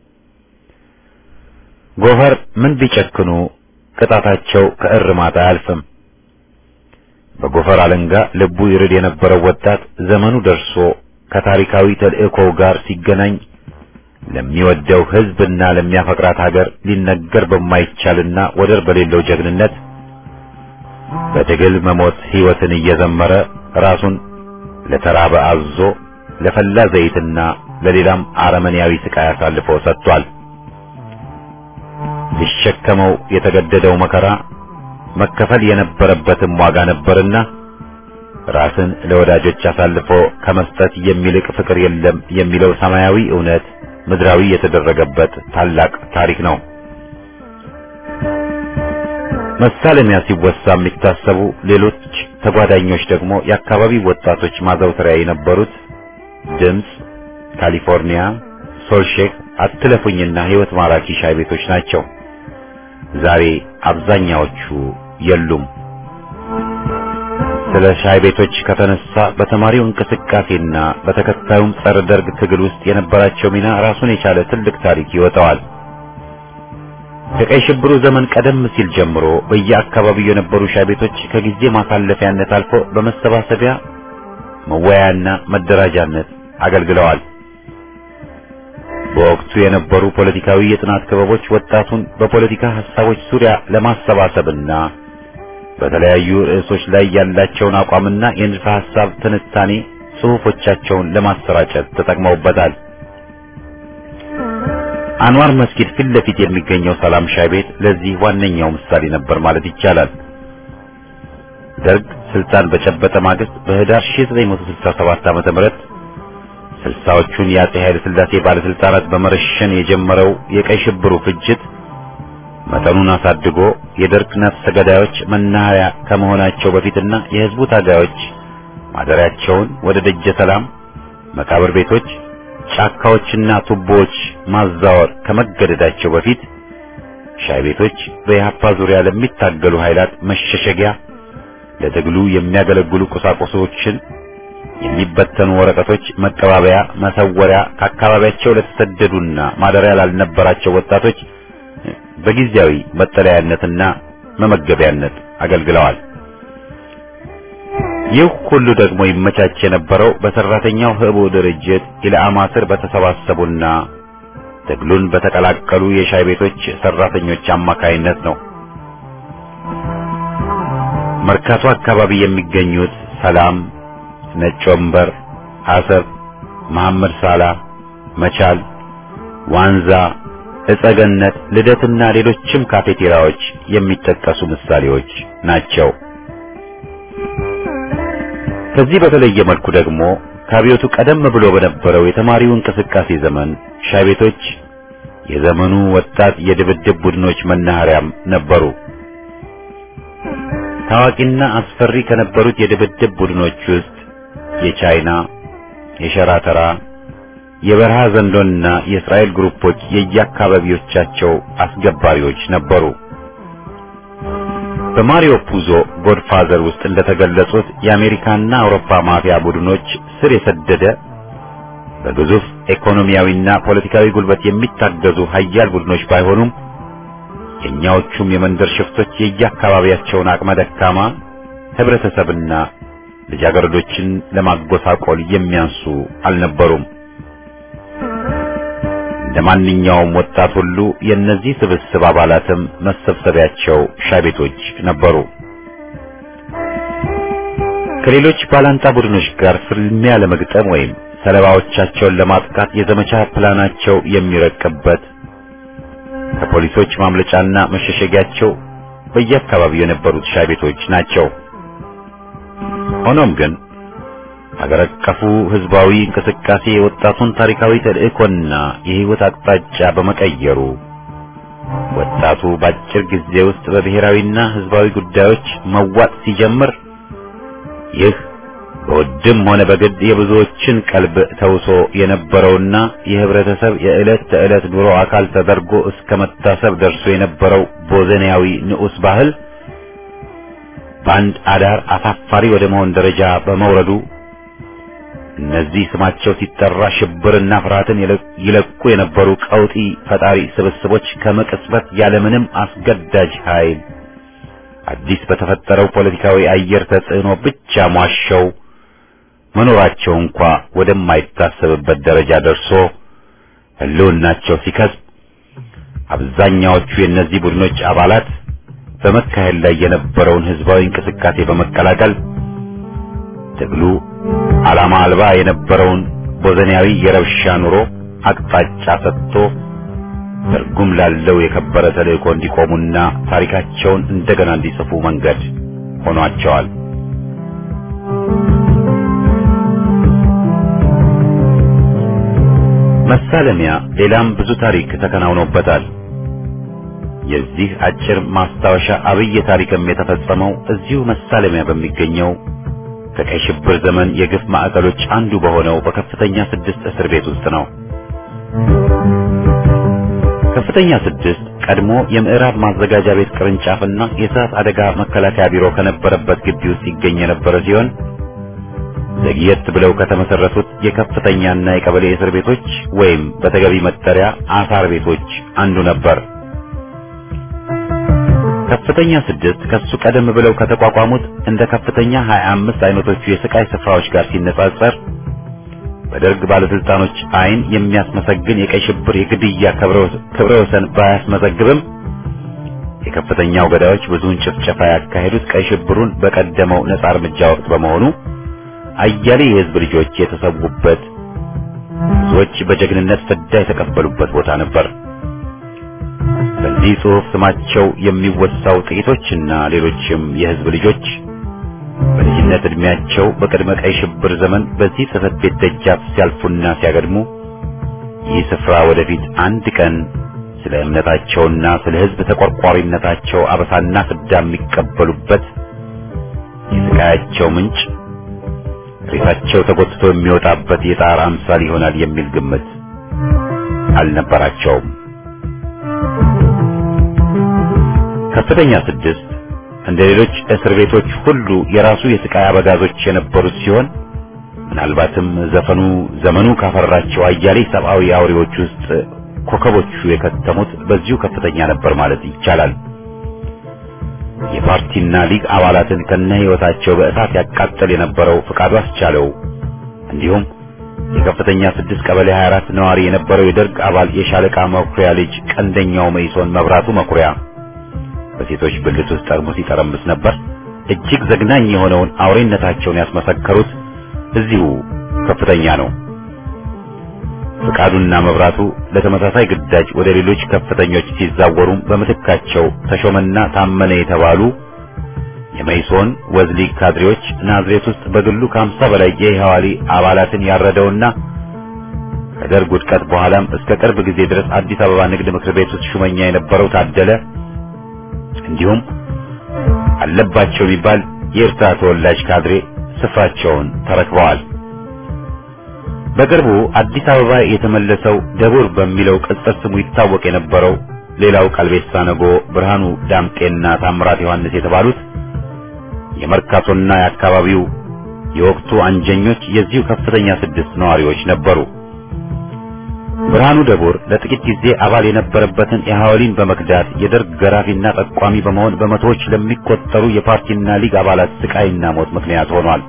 ጎፈር ምን ቢጨክኑ ቅጣታቸው ከእርማት አያልፍም። በጎፈር አለንጋ ልቡ ይርድ የነበረው ወጣት ዘመኑ ደርሶ ከታሪካዊ ተልእኮው ጋር ሲገናኝ ለሚወደው ሕዝብና ለሚያፈቅራት ሀገር ሊነገር በማይቻልና ወደር በሌለው ጀግንነት በትግል መሞት ሕይወትን እየዘመረ ራሱን ለተራበ አዞ ለፈላ ዘይትና ለሌላም አረመኔያዊ ስቃይ አሳልፎ ሰጥቷል። ሊሸከመው የተገደደው መከራ መከፈል የነበረበትም ዋጋ ነበርና ራስን ለወዳጆች አሳልፎ ከመስጠት የሚልቅ ፍቅር የለም የሚለው ሰማያዊ እውነት ምድራዊ የተደረገበት ታላቅ ታሪክ ነው። መሳለሚያ ሲወሳ የሚታሰቡ ሌሎች ተጓዳኞች ደግሞ የአካባቢው ወጣቶች ማዘውተሪያ የነበሩት ድምፅ፣ ካሊፎርኒያ፣ ሶልሼክ፣ አትለፉኝና ሕይወት ማራኪ ሻይ ቤቶች ናቸው። ዛሬ አብዛኛዎቹ የሉም። ስለ ሻይ ቤቶች ከተነሳ በተማሪው እንቅስቃሴና በተከታዩም ጸረ ደርግ ትግል ውስጥ የነበራቸው ሚና ራሱን የቻለ ትልቅ ታሪክ ይወጣዋል። ከቀይ ሽብሩ ዘመን ቀደም ሲል ጀምሮ በየአካባቢው የነበሩ ሻይ ቤቶች ከጊዜ ማሳለፊያነት አልፎ በመሰባሰቢያ መወያያና መደራጃነት አገልግለዋል። በወቅቱ የነበሩ ፖለቲካዊ የጥናት ክበቦች ወጣቱን በፖለቲካ ሐሳቦች ዙሪያ ለማሰባሰብና በተለያዩ ርዕሶች ላይ ያላቸውን አቋምና የንድፈ ሐሳብ ትንታኔ ጽሑፎቻቸውን ለማሰራጨት ተጠቅመውበታል። አንዋር መስጊድ ፊት ለፊት የሚገኘው ሰላም ሻይ ቤት ለዚህ ዋነኛው ምሳሌ ነበር ማለት ይቻላል። ደርግ ስልጣን በጨበጠ ማግስት በህዳር 1967 ዓ.ም ተመረጥ ስልሳዎቹን የአጼ ኃይለ ሥላሴ ባለስልጣናት በመረሸን የጀመረው የቀይ ሽብሩ ፍጅት መጠኑን አሳድጎ የደርግ ነፍሰ ገዳዮች መናኸሪያ ከመሆናቸው በፊትና የህዝቡ ታጋዮች ማደሪያቸውን ወደ ደጀ ሰላም መቃብር ቤቶች ጫካዎችና ቱቦዎች ማዛወር ከመገደዳቸው በፊት ሻይ ቤቶች በኢህአፓ ዙሪያ ለሚታገሉ ኃይላት መሸሸጊያ፣ ለትግሉ የሚያገለግሉ ቁሳቁሶችን፣ የሚበተኑ ወረቀቶች መቀባበያ፣ መሰወሪያ ከአካባቢያቸው ለተሰደዱና ማደሪያ ላልነበራቸው ወጣቶች በጊዜያዊ መጠለያነትና መመገቢያነት አገልግለዋል። ይህ ሁሉ ደግሞ ይመቻች የነበረው በሰራተኛው ህቡ ድርጅት ኢላማ ስር በተሰባሰቡና ትግሉን በተቀላቀሉ የሻይ ቤቶች ሰራተኞች አማካይነት ነው። መርካቶ አካባቢ የሚገኙት ሰላም፣ ነጭ ወንበር፣ አሰብ፣ መሐመድ ሳላ፣ መቻል፣ ዋንዛ፣ እጸገነት፣ ልደትና ሌሎችም ካፌቴራዎች የሚጠቀሱ ምሳሌዎች ናቸው። ከዚህ በተለየ መልኩ ደግሞ ከአብዮቱ ቀደም ብሎ በነበረው የተማሪው እንቅስቃሴ ዘመን ሻይ ቤቶች የዘመኑ ወጣት የድብድብ ቡድኖች መናኸሪያም ነበሩ። ታዋቂና አስፈሪ ከነበሩት የድብድብ ቡድኖች ውስጥ የቻይና፣ የሸራተራ፣ የበረሃ ዘንዶና የእስራኤል ግሩፖች የየአካባቢዎቻቸው አስገባሪዎች ነበሩ። በማሪዮ ፑዞ ጎድፋዘር ውስጥ እንደተገለጹት የአሜሪካና አውሮፓ ማፊያ ቡድኖች ስር የሰደደ በግዙፍ ኢኮኖሚያዊና ፖለቲካዊ ጉልበት የሚታገዙ ሀያል ቡድኖች ባይሆኑም የእኛዎቹም የመንደር ሽፍቶች የየአካባቢያቸውን አቅመ ደካማ ህብረተሰብና ልጃገረዶችን ለማጎሳቆል የሚያንሱ አልነበሩም። እንደ ማንኛውም ወጣት ሁሉ የእነዚህ ስብስብ አባላትም መሰብሰቢያቸው ሻይ ቤቶች ነበሩ። ከሌሎች ባላንጣ ቡድኖች ጋር ፍልሚያ ለመግጠም ወይም ሰለባዎቻቸውን ለማጥቃት የዘመቻ ፕላናቸው የሚረቅበት ከፖሊሶች ማምለጫና መሸሸጊያቸው በየአካባቢው የነበሩት ሻይ ቤቶች ናቸው። ሆኖም ግን ሀገር አቀፉ ህዝባዊ እንቅስቃሴ የወጣቱን ታሪካዊ ተልእኮና የህይወት አቅጣጫ በመቀየሩ ወጣቱ በአጭር ጊዜ ውስጥ በብሔራዊና ህዝባዊ ጉዳዮች መዋጥ ሲጀምር ይህ በውድም ሆነ በግድ የብዙዎችን ቀልብ ተውሶ የነበረውና የህብረተሰብ የዕለት ተዕለት ኑሮ አካል ተደርጎ እስከ መታሰብ ደርሶ የነበረው ቦዘኒያዊ ንዑስ ባህል በአንድ አዳር አሳፋሪ ወደ መሆን ደረጃ በመውረዱ እነዚህ ስማቸው ሲጠራ ሽብርና ፍርሃትን ይለቁ የነበሩ ቀውጢ ፈጣሪ ስብስቦች ከመቅጽበት ያለምንም አስገዳጅ ኃይል አዲስ በተፈጠረው ፖለቲካዊ አየር ተጽዕኖ ብቻ ሟሸው መኖራቸው እንኳ ወደማይታሰብበት ደረጃ ደርሶ ህልውናቸው ሲከስብ አብዛኛዎቹ የእነዚህ ቡድኖች አባላት በመካሄድ ላይ የነበረውን ህዝባዊ እንቅስቃሴ በመቀላቀል ትግሉ ዓላማ አልባ የነበረውን ቦዘኒያዊ የረብሻ ኑሮ አቅጣጫ ሰጥቶ ትርጉም ላለው የከበረ ተልእኮ እንዲቆሙና ታሪካቸውን እንደገና እንዲጽፉ መንገድ ሆኗቸዋል። መሳለሚያ ሌላም ብዙ ታሪክ ተከናውኖበታል። የዚህ አጭር ማስታወሻ አብይ ታሪክም የተፈጸመው እዚሁ መሳለሚያ በሚገኘው ከቀይ ሽብር ዘመን የግፍ ማዕከሎች አንዱ በሆነው በከፍተኛ ስድስት እስር ቤት ውስጥ ነው። ከፍተኛ ስድስት ቀድሞ የምዕራብ ማዘጋጃ ቤት ቅርንጫፍና የእሳት አደጋ መከላከያ ቢሮ ከነበረበት ግቢ ውስጥ ይገኝ የነበረ ሲሆን ዘግየት ብለው ከተመሰረቱት የከፍተኛና የቀበሌ እስር ቤቶች ወይም በተገቢ መጠሪያ አሳር ቤቶች አንዱ ነበር። ከፍተኛ ስድስት ከሱ ቀደም ብለው ከተቋቋሙት እንደ ከፍተኛ 25 አይነቶቹ የስቃይ ስፍራዎች ጋር ሲነጻጸር በደርግ ባለስልጣኖች አይን የሚያስመሰግን የቀይ ሽብር የግድያ ክብረ ወሰን ባያስመዘግብም የከፍተኛው ገዳዮች ብዙውን ጭፍጨፋ ያካሄዱት ቀይ ሽብሩን በቀደመው ነጻ እርምጃ ወቅት በመሆኑ አያሌ የህዝብ ልጆች የተሰዉበት ብዙዎች በጀግንነት ፍዳ የተቀበሉበት ቦታ ነበር። በዚህ ጽሑፍ ስማቸው የሚወሳው ጥቂቶችና ሌሎችም የህዝብ ልጆች በልጅነት ዕድሜያቸው በቅድመ ቀይ ሽብር ዘመን በዚህ ጽሕፈት ቤት ደጃፍ ሲያልፉና ሲያገድሙ ይህ ስፍራ ወደፊት አንድ ቀን ስለ እምነታቸውና ስለ ህዝብ ተቆርቋሪነታቸው አበሳና ፍዳ የሚቀበሉበት የስቃያቸው ምንጭ ሬሳቸው ተጎትቶ የሚወጣበት የጣር አምሳል ይሆናል የሚል ግምት አልነበራቸውም። ከፍተኛ ስድስት እንደ ሌሎች እስር ቤቶች ሁሉ የራሱ የስቃይ አበጋዞች የነበሩት ሲሆን ምናልባትም ዘፈኑ ዘመኑ ካፈራቸው አያሌ ሰብአዊ አውሬዎች ውስጥ ኮከቦቹ የከተሙት በዚሁ ከፍተኛ ነበር ማለት ይቻላል። የፓርቲና ሊግ አባላትን ከነ ህይወታቸው በእሳት ያቃጠል የነበረው ፍቃዱ አስቻለው እንዲሁም የከፍተኛ ስድስት ቀበሌ 24 ነዋሪ የነበረው የደርግ አባል የሻለቃ መኩሪያ ልጅ ቀንደኛው መይሶን መብራቱ መኩሪያ በሴቶች ብልት ውስጥ ጠርሙስ ይጠረምስ ነበር። እጅግ ዘግናኝ የሆነውን አውሬነታቸውን ያስመሰከሩት እዚሁ ከፍተኛ ነው። ፍቃዱና መብራቱ ለተመሳሳይ ግዳጅ ወደ ሌሎች ከፍተኞች ሲዛወሩም በምትካቸው ተሾመና ታመነ የተባሉ የመይሶን ወዝሊግ ካድሬዎች ናዝሬት ውስጥ በግሉ ከሀምሳ በላይ የኢህዋሊ አባላትን ያረደውና ከደርግ ውድቀት በኋላም እስከ ቅርብ ጊዜ ድረስ አዲስ አበባ ንግድ ምክር ቤት ውስጥ ሹመኛ የነበረው ታደለ እንዲሁም አለባቸው የሚባል የኤርትራ ተወላጅ ካድሬ ስፍራቸውን ተረክበዋል። በቅርቡ አዲስ አበባ የተመለሰው ደቡር በሚለው ቅጽል ስሙ ይታወቅ የነበረው ሌላው ቀልቤሳ ነጎ፣ ብርሃኑ ዳምጤና ታምራት ዮሐንስ የተባሉት የመርካቶና የአካባቢው የወቅቱ አንጀኞች የዚሁ ከፍተኛ ስድስት ነዋሪዎች ነበሩ። ብርሃኑ ደቡር ለጥቂት ጊዜ አባል የነበረበትን የሐዋሊን በመክዳት የደርግ ገራፊና ጠቋሚ በመሆን በመቶዎች ለሚቆጠሩ የፓርቲና ሊግ አባላት ስቃይና ሞት ምክንያት ሆኗል።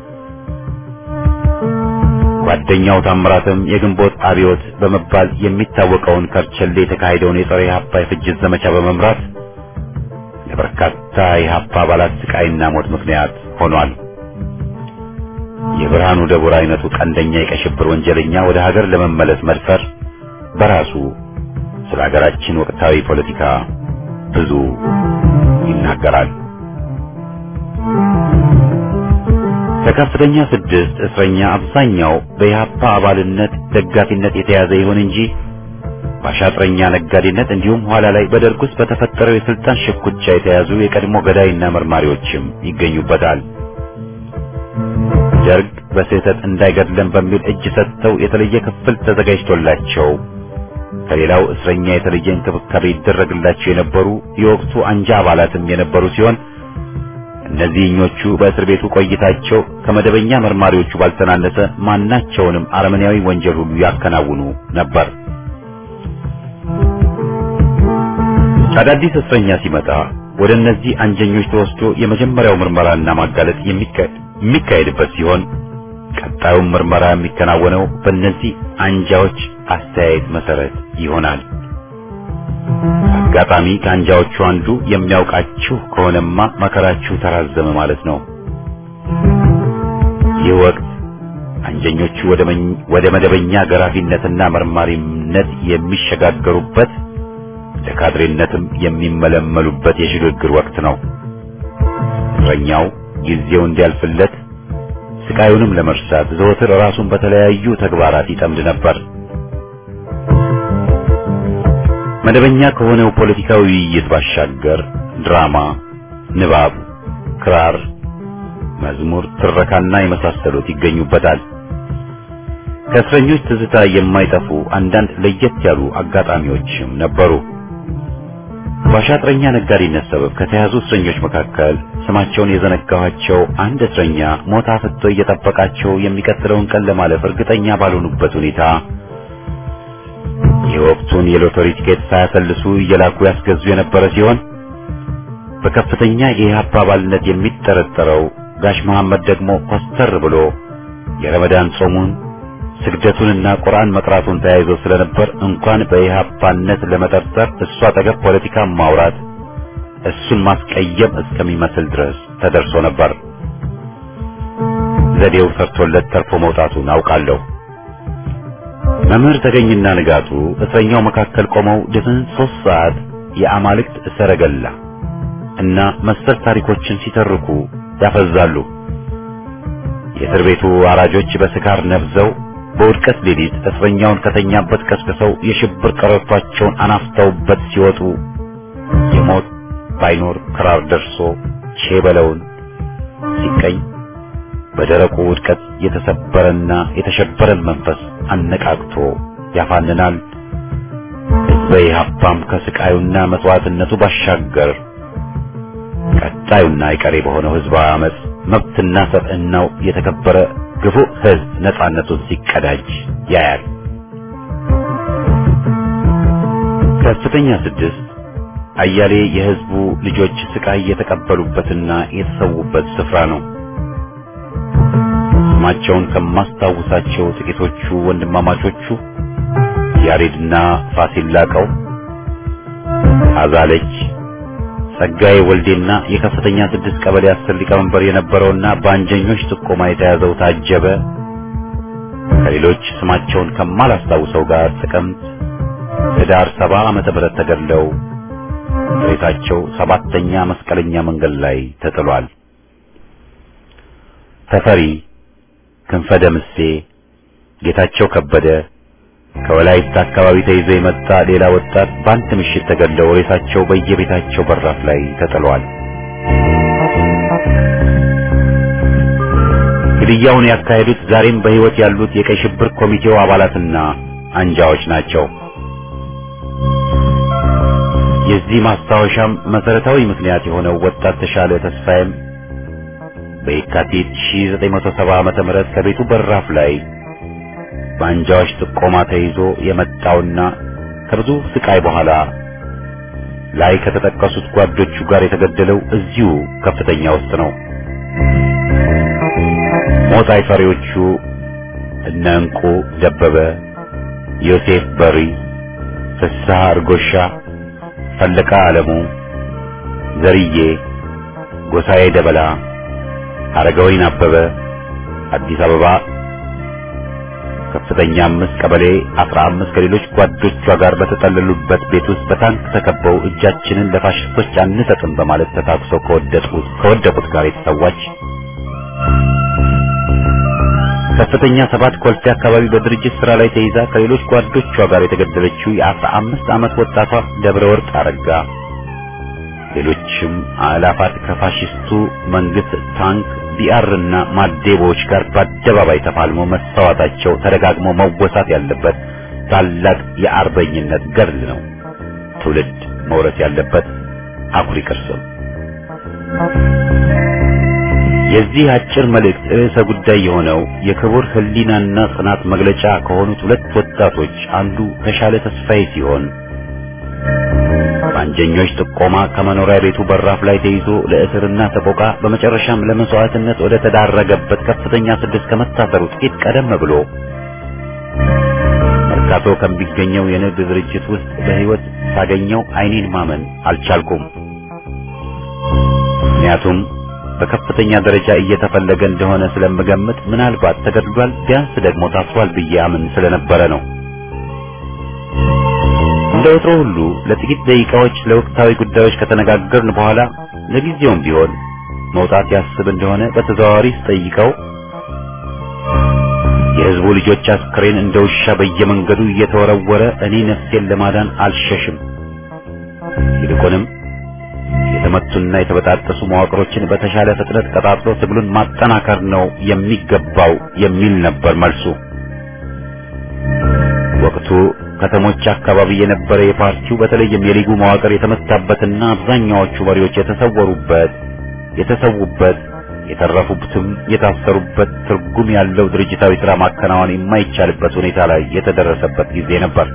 ጓደኛው ታምራትም የግንቦት አብዮት በመባል የሚታወቀውን ከርቸሌ የተካሄደውን የጸረ ኢህአፓ የፍጅት ዘመቻ በመምራት ለበርካታ የኢህአፓ አባላት ስቃይና ሞት ምክንያት ሆኗል። የብርሃኑ ደቡር አይነቱ ቀንደኛ የቀይ ሽብር ወንጀለኛ ወደ ሀገር ለመመለስ መድፈር በራሱ ስለ ሀገራችን ወቅታዊ ፖለቲካ ብዙ ይናገራል። ከከፍተኛ ስድስት እስረኛ አብዛኛው በኢህአፓ አባልነት ደጋፊነት የተያዘ ይሁን እንጂ በአሻጥረኛ ነጋዴነት እንዲሁም ኋላ ላይ በደርግ ውስጥ በተፈጠረው የስልጣን ሽኩቻ የተያዙ የቀድሞ ገዳይና መርማሪዎችም ይገኙበታል። ደርግ በስህተት እንዳይገድለን በሚል እጅ ሰጥተው የተለየ ክፍል ተዘጋጅቶላቸው ከሌላው እስረኛ የተለየ እንክብካቤ ይደረግላቸው የነበሩ የወቅቱ አንጃ አባላትም የነበሩ ሲሆን እነዚህኞቹ በእስር ቤቱ ቆይታቸው ከመደበኛ መርማሪዎቹ ባልተናነሰ ማናቸውንም አረመኔያዊ ወንጀል ሁሉ ያከናውኑ ነበር። አዳዲስ እስረኛ ሲመጣ ወደ እነዚህ አንጀኞች ተወስዶ የመጀመሪያው ምርመራና ማጋለጥ የሚካሄድበት ሲሆን ቀጣዩም ምርመራ የሚከናወነው በእነዚህ አንጃዎች አስተያየት መሰረት ይሆናል። አጋጣሚ ከአንጃዎቹ አንዱ የሚያውቃችሁ ከሆነማ መከራችሁ ተራዘመ ማለት ነው። ይህ ወቅት አንጀኞቹ ወደ መደበኛ ገራፊነትና መርማሪነት የሚሸጋገሩበት ለካድሬነትም የሚመለመሉበት የሽግግር ወቅት ነው። እስረኛው ጊዜው እንዲያልፍለት ስቃዩንም ለመርሳት ዘወትር ራሱን በተለያዩ ተግባራት ይጠምድ ነበር። መደበኛ ከሆነው ፖለቲካዊ ውይይት ባሻገር ድራማ፣ ንባብ፣ ክራር፣ መዝሙር፣ ትረካና የመሳሰሉት ይገኙበታል። ከእስረኞች ትዝታ የማይጠፉ አንዳንድ ለየት ያሉ አጋጣሚዎችም ነበሩ። በአሻጥረኛ ነጋዴነት ሰበብ ከተያዙ እስረኞች መካከል ስማቸውን የዘነጋኋቸው አንድ እስረኛ ሞት አፍጥቶ እየጠበቃቸው የሚቀጥለውን ቀን ለማለፍ እርግጠኛ ባልሆኑበት ሁኔታ የወቅቱን የሎተሪ ቲኬት ሳያሰልሱ እየላኩ ያስገዙ የነበረ ሲሆን በከፍተኛ የኢህአፓ አባልነት የሚጠረጠረው ጋሽ መሐመድ ደግሞ ኮስተር ብሎ የረመዳን ጾሙን ስግደቱንና ቁርአን መቅራቱን ተያይዞ ስለነበር እንኳን በኢህአፓነት ለመጠርጠር እሱ አጠገብ ፖለቲካ ማውራት እሱን ማስቀየም እስከሚመስል ድረስ ተደርሶ ነበር። ዘዴው ሰርቶለት ተርፎ መውጣቱን አውቃለሁ። መምህር ተገኝና ንጋቱ እስረኛው መካከል ቆመው ድፍን ሶስት ሰዓት የአማልክት ሰረገላ እና መሰል ታሪኮችን ሲተርኩ ያፈዛሉ። የእስር ቤቱ አራጆች በስካር ነብዘው በውድቀት ሌሊት እስረኛውን ከተኛበት ቀስቅሰው የሽብር ቀረርቷቸውን አናፍተውበት ሲወጡ የሞት ባይኖር ክራር ደርሶ ቼበለውን ሲቀኝ በደረቁ ውድቀት የተሰበረና የተሸበረን መንፈስ አነቃቅቶ ያፋንናል። ሕዝበ ኢህአፓም ከስቃዩና መስዋዕትነቱ ባሻገር ቀጣዩና አይቀሬ በሆነው ህዝባዊ አመፅ መብትና ሰብዕናው የተከበረ ግፉ ህዝብ ነጻነቱን ሲቀዳጅ ያያል። ከፍተኛ ስድስት አያሌ የህዝቡ ልጆች ስቃይ የተቀበሉበትና የተሰዉበት ስፍራ ነው። ስማቸውን ከማስታውሳቸው ጥቂቶቹ ወንድማማቾቹ ያሬድና ፋሲል ላቀው፣ አዛለች ጸጋዬ ወልዴና የከፍተኛ ስድስት ቀበሌ አስር ሊቀመንበር የነበረውና በአንጀኞች ጥቆማ የተያዘው ታጀበ ከሌሎች ስማቸውን ከማላስታውሰው ጋር ጥቅምት ህዳር ሰባ ዓመተ ምህረት ተገድለው ሬሳቸው ሰባተኛ መስቀለኛ መንገድ ላይ ተጥሏል። ተፈሪ ክንፈ ደምሴ፣ ጌታቸው ከበደ ከወላይታ አካባቢ ተይዞ የመጣ ሌላ ወጣት በአንድ ምሽት ተገድለው ሬሳቸው በየቤታቸው በራፍ ላይ ተጥሏል። ግድያውን ያካሄዱት ዛሬም በሕይወት ያሉት የቀይ ሽብር ኮሚቴው አባላትና አንጃዎች ናቸው። የዚህ ማስታወሻም መሰረታዊ ምክንያት የሆነው ወጣት ተሻለ ተስፋዬም በየካቲት 1970 ዓመተ ምህረት ከቤቱ በራፍ ላይ በአንጃዎች ጥቆማ ተይዞ የመጣውና ከብዙ ስቃይ በኋላ ላይ ከተጠቀሱት ጓዶቹ ጋር የተገደለው እዚሁ ከፍተኛ ውስጥ ነው። ሞት አይፈሪዎቹ እነ እንቁ ደበበ፣ ዮሴፍ በሪ፣ ፍስሐ እርጎሻ፣ ፈለቃ ዓለሙ፣ ዘርዬ ጎሳዬ ደበላ፣ አረጋዊን አበበ አዲስ አበባ ከፍተኛ አምስት ቀበሌ አስራ አምስት ከሌሎች ጓዶቿ ጋር በተጠለሉበት ቤት ውስጥ በታንክ ተከበው እጃችንን ለፋሽስቶች አንሰጥም በማለት ተታኩሰው ከወደቁት ከወደቁት ጋር የተሰዋች ከፍተኛ ሰባት ኮልፌ አካባቢ በድርጅት ስራ ላይ ተይዛ ከሌሎች ጓዶቿ ጋር የተገደለችው የአስራ አምስት ዓመት ወጣቷ ደብረ ወርቅ አረጋ ሌሎችም አላፋት ከፋሽስቱ መንግስት ታንክ ቢአርና ማዴቦዎች ጋር በአደባባይ ተፋልሞ መሰዋታቸው ተደጋግሞ መወሳት ያለበት ታላቅ የአርበኝነት ገድል ነው። ትውልድ መውረስ ያለበት አኩሪ ቅርስም። የዚህ አጭር መልእክት ርዕሰ ጉዳይ የሆነው የክቡር ሕሊናና ጽናት መግለጫ ከሆኑት ሁለት ወጣቶች አንዱ ተሻለ ተስፋዬ ሲሆን በአንጀኞች ጥቆማ ከመኖሪያ ቤቱ በራፍ ላይ ተይዞ ለእስርና ሰቆቃ በመጨረሻም ለመስዋዕትነት ወደ ተዳረገበት ከፍተኛ ስድስት ከመታሰሩ ጥቂት ቀደም ብሎ መርካቶ ከሚገኘው የንግድ ድርጅት ውስጥ በሕይወት ሳገኘው ዓይኔን ማመን አልቻልኩም። ምክንያቱም በከፍተኛ ደረጃ እየተፈለገ እንደሆነ ስለምገምት ምናልባት ተገድሏል፣ ቢያንስ ደግሞ ታስሯል ብዬ አምን ስለነበረ ነው። እንደ ወትሮ ሁሉ ለጥቂት ደቂቃዎች ለወቅታዊ ጉዳዮች ከተነጋገርን በኋላ ለጊዜውም ቢሆን መውጣት ያስብ እንደሆነ በተዘዋዋሪ ስጠይቀው የሕዝቡ ልጆች አስክሬን እንደ ውሻ በየመንገዱ እየተወረወረ እኔ ነፍሴን ለማዳን አልሸሽም፣ ይልቁንም የተመቱና የተበጣጠሱ መዋቅሮችን በተሻለ ፍጥነት ቀጣጥሎ ትግሉን ማጠናከር ነው የሚገባው የሚል ነበር መልሱ። ወቅቱ ከተሞች አካባቢ የነበረ የፓርቲው በተለይም የሊጉ መዋቅር የተመታበትና አብዛኛዎቹ መሪዎች የተሰወሩበት የተሰዉበት የተረፉበትም የታሰሩበት ትርጉም ያለው ድርጅታዊ ሥራ ማከናወን የማይቻልበት ሁኔታ ላይ የተደረሰበት ጊዜ ነበር።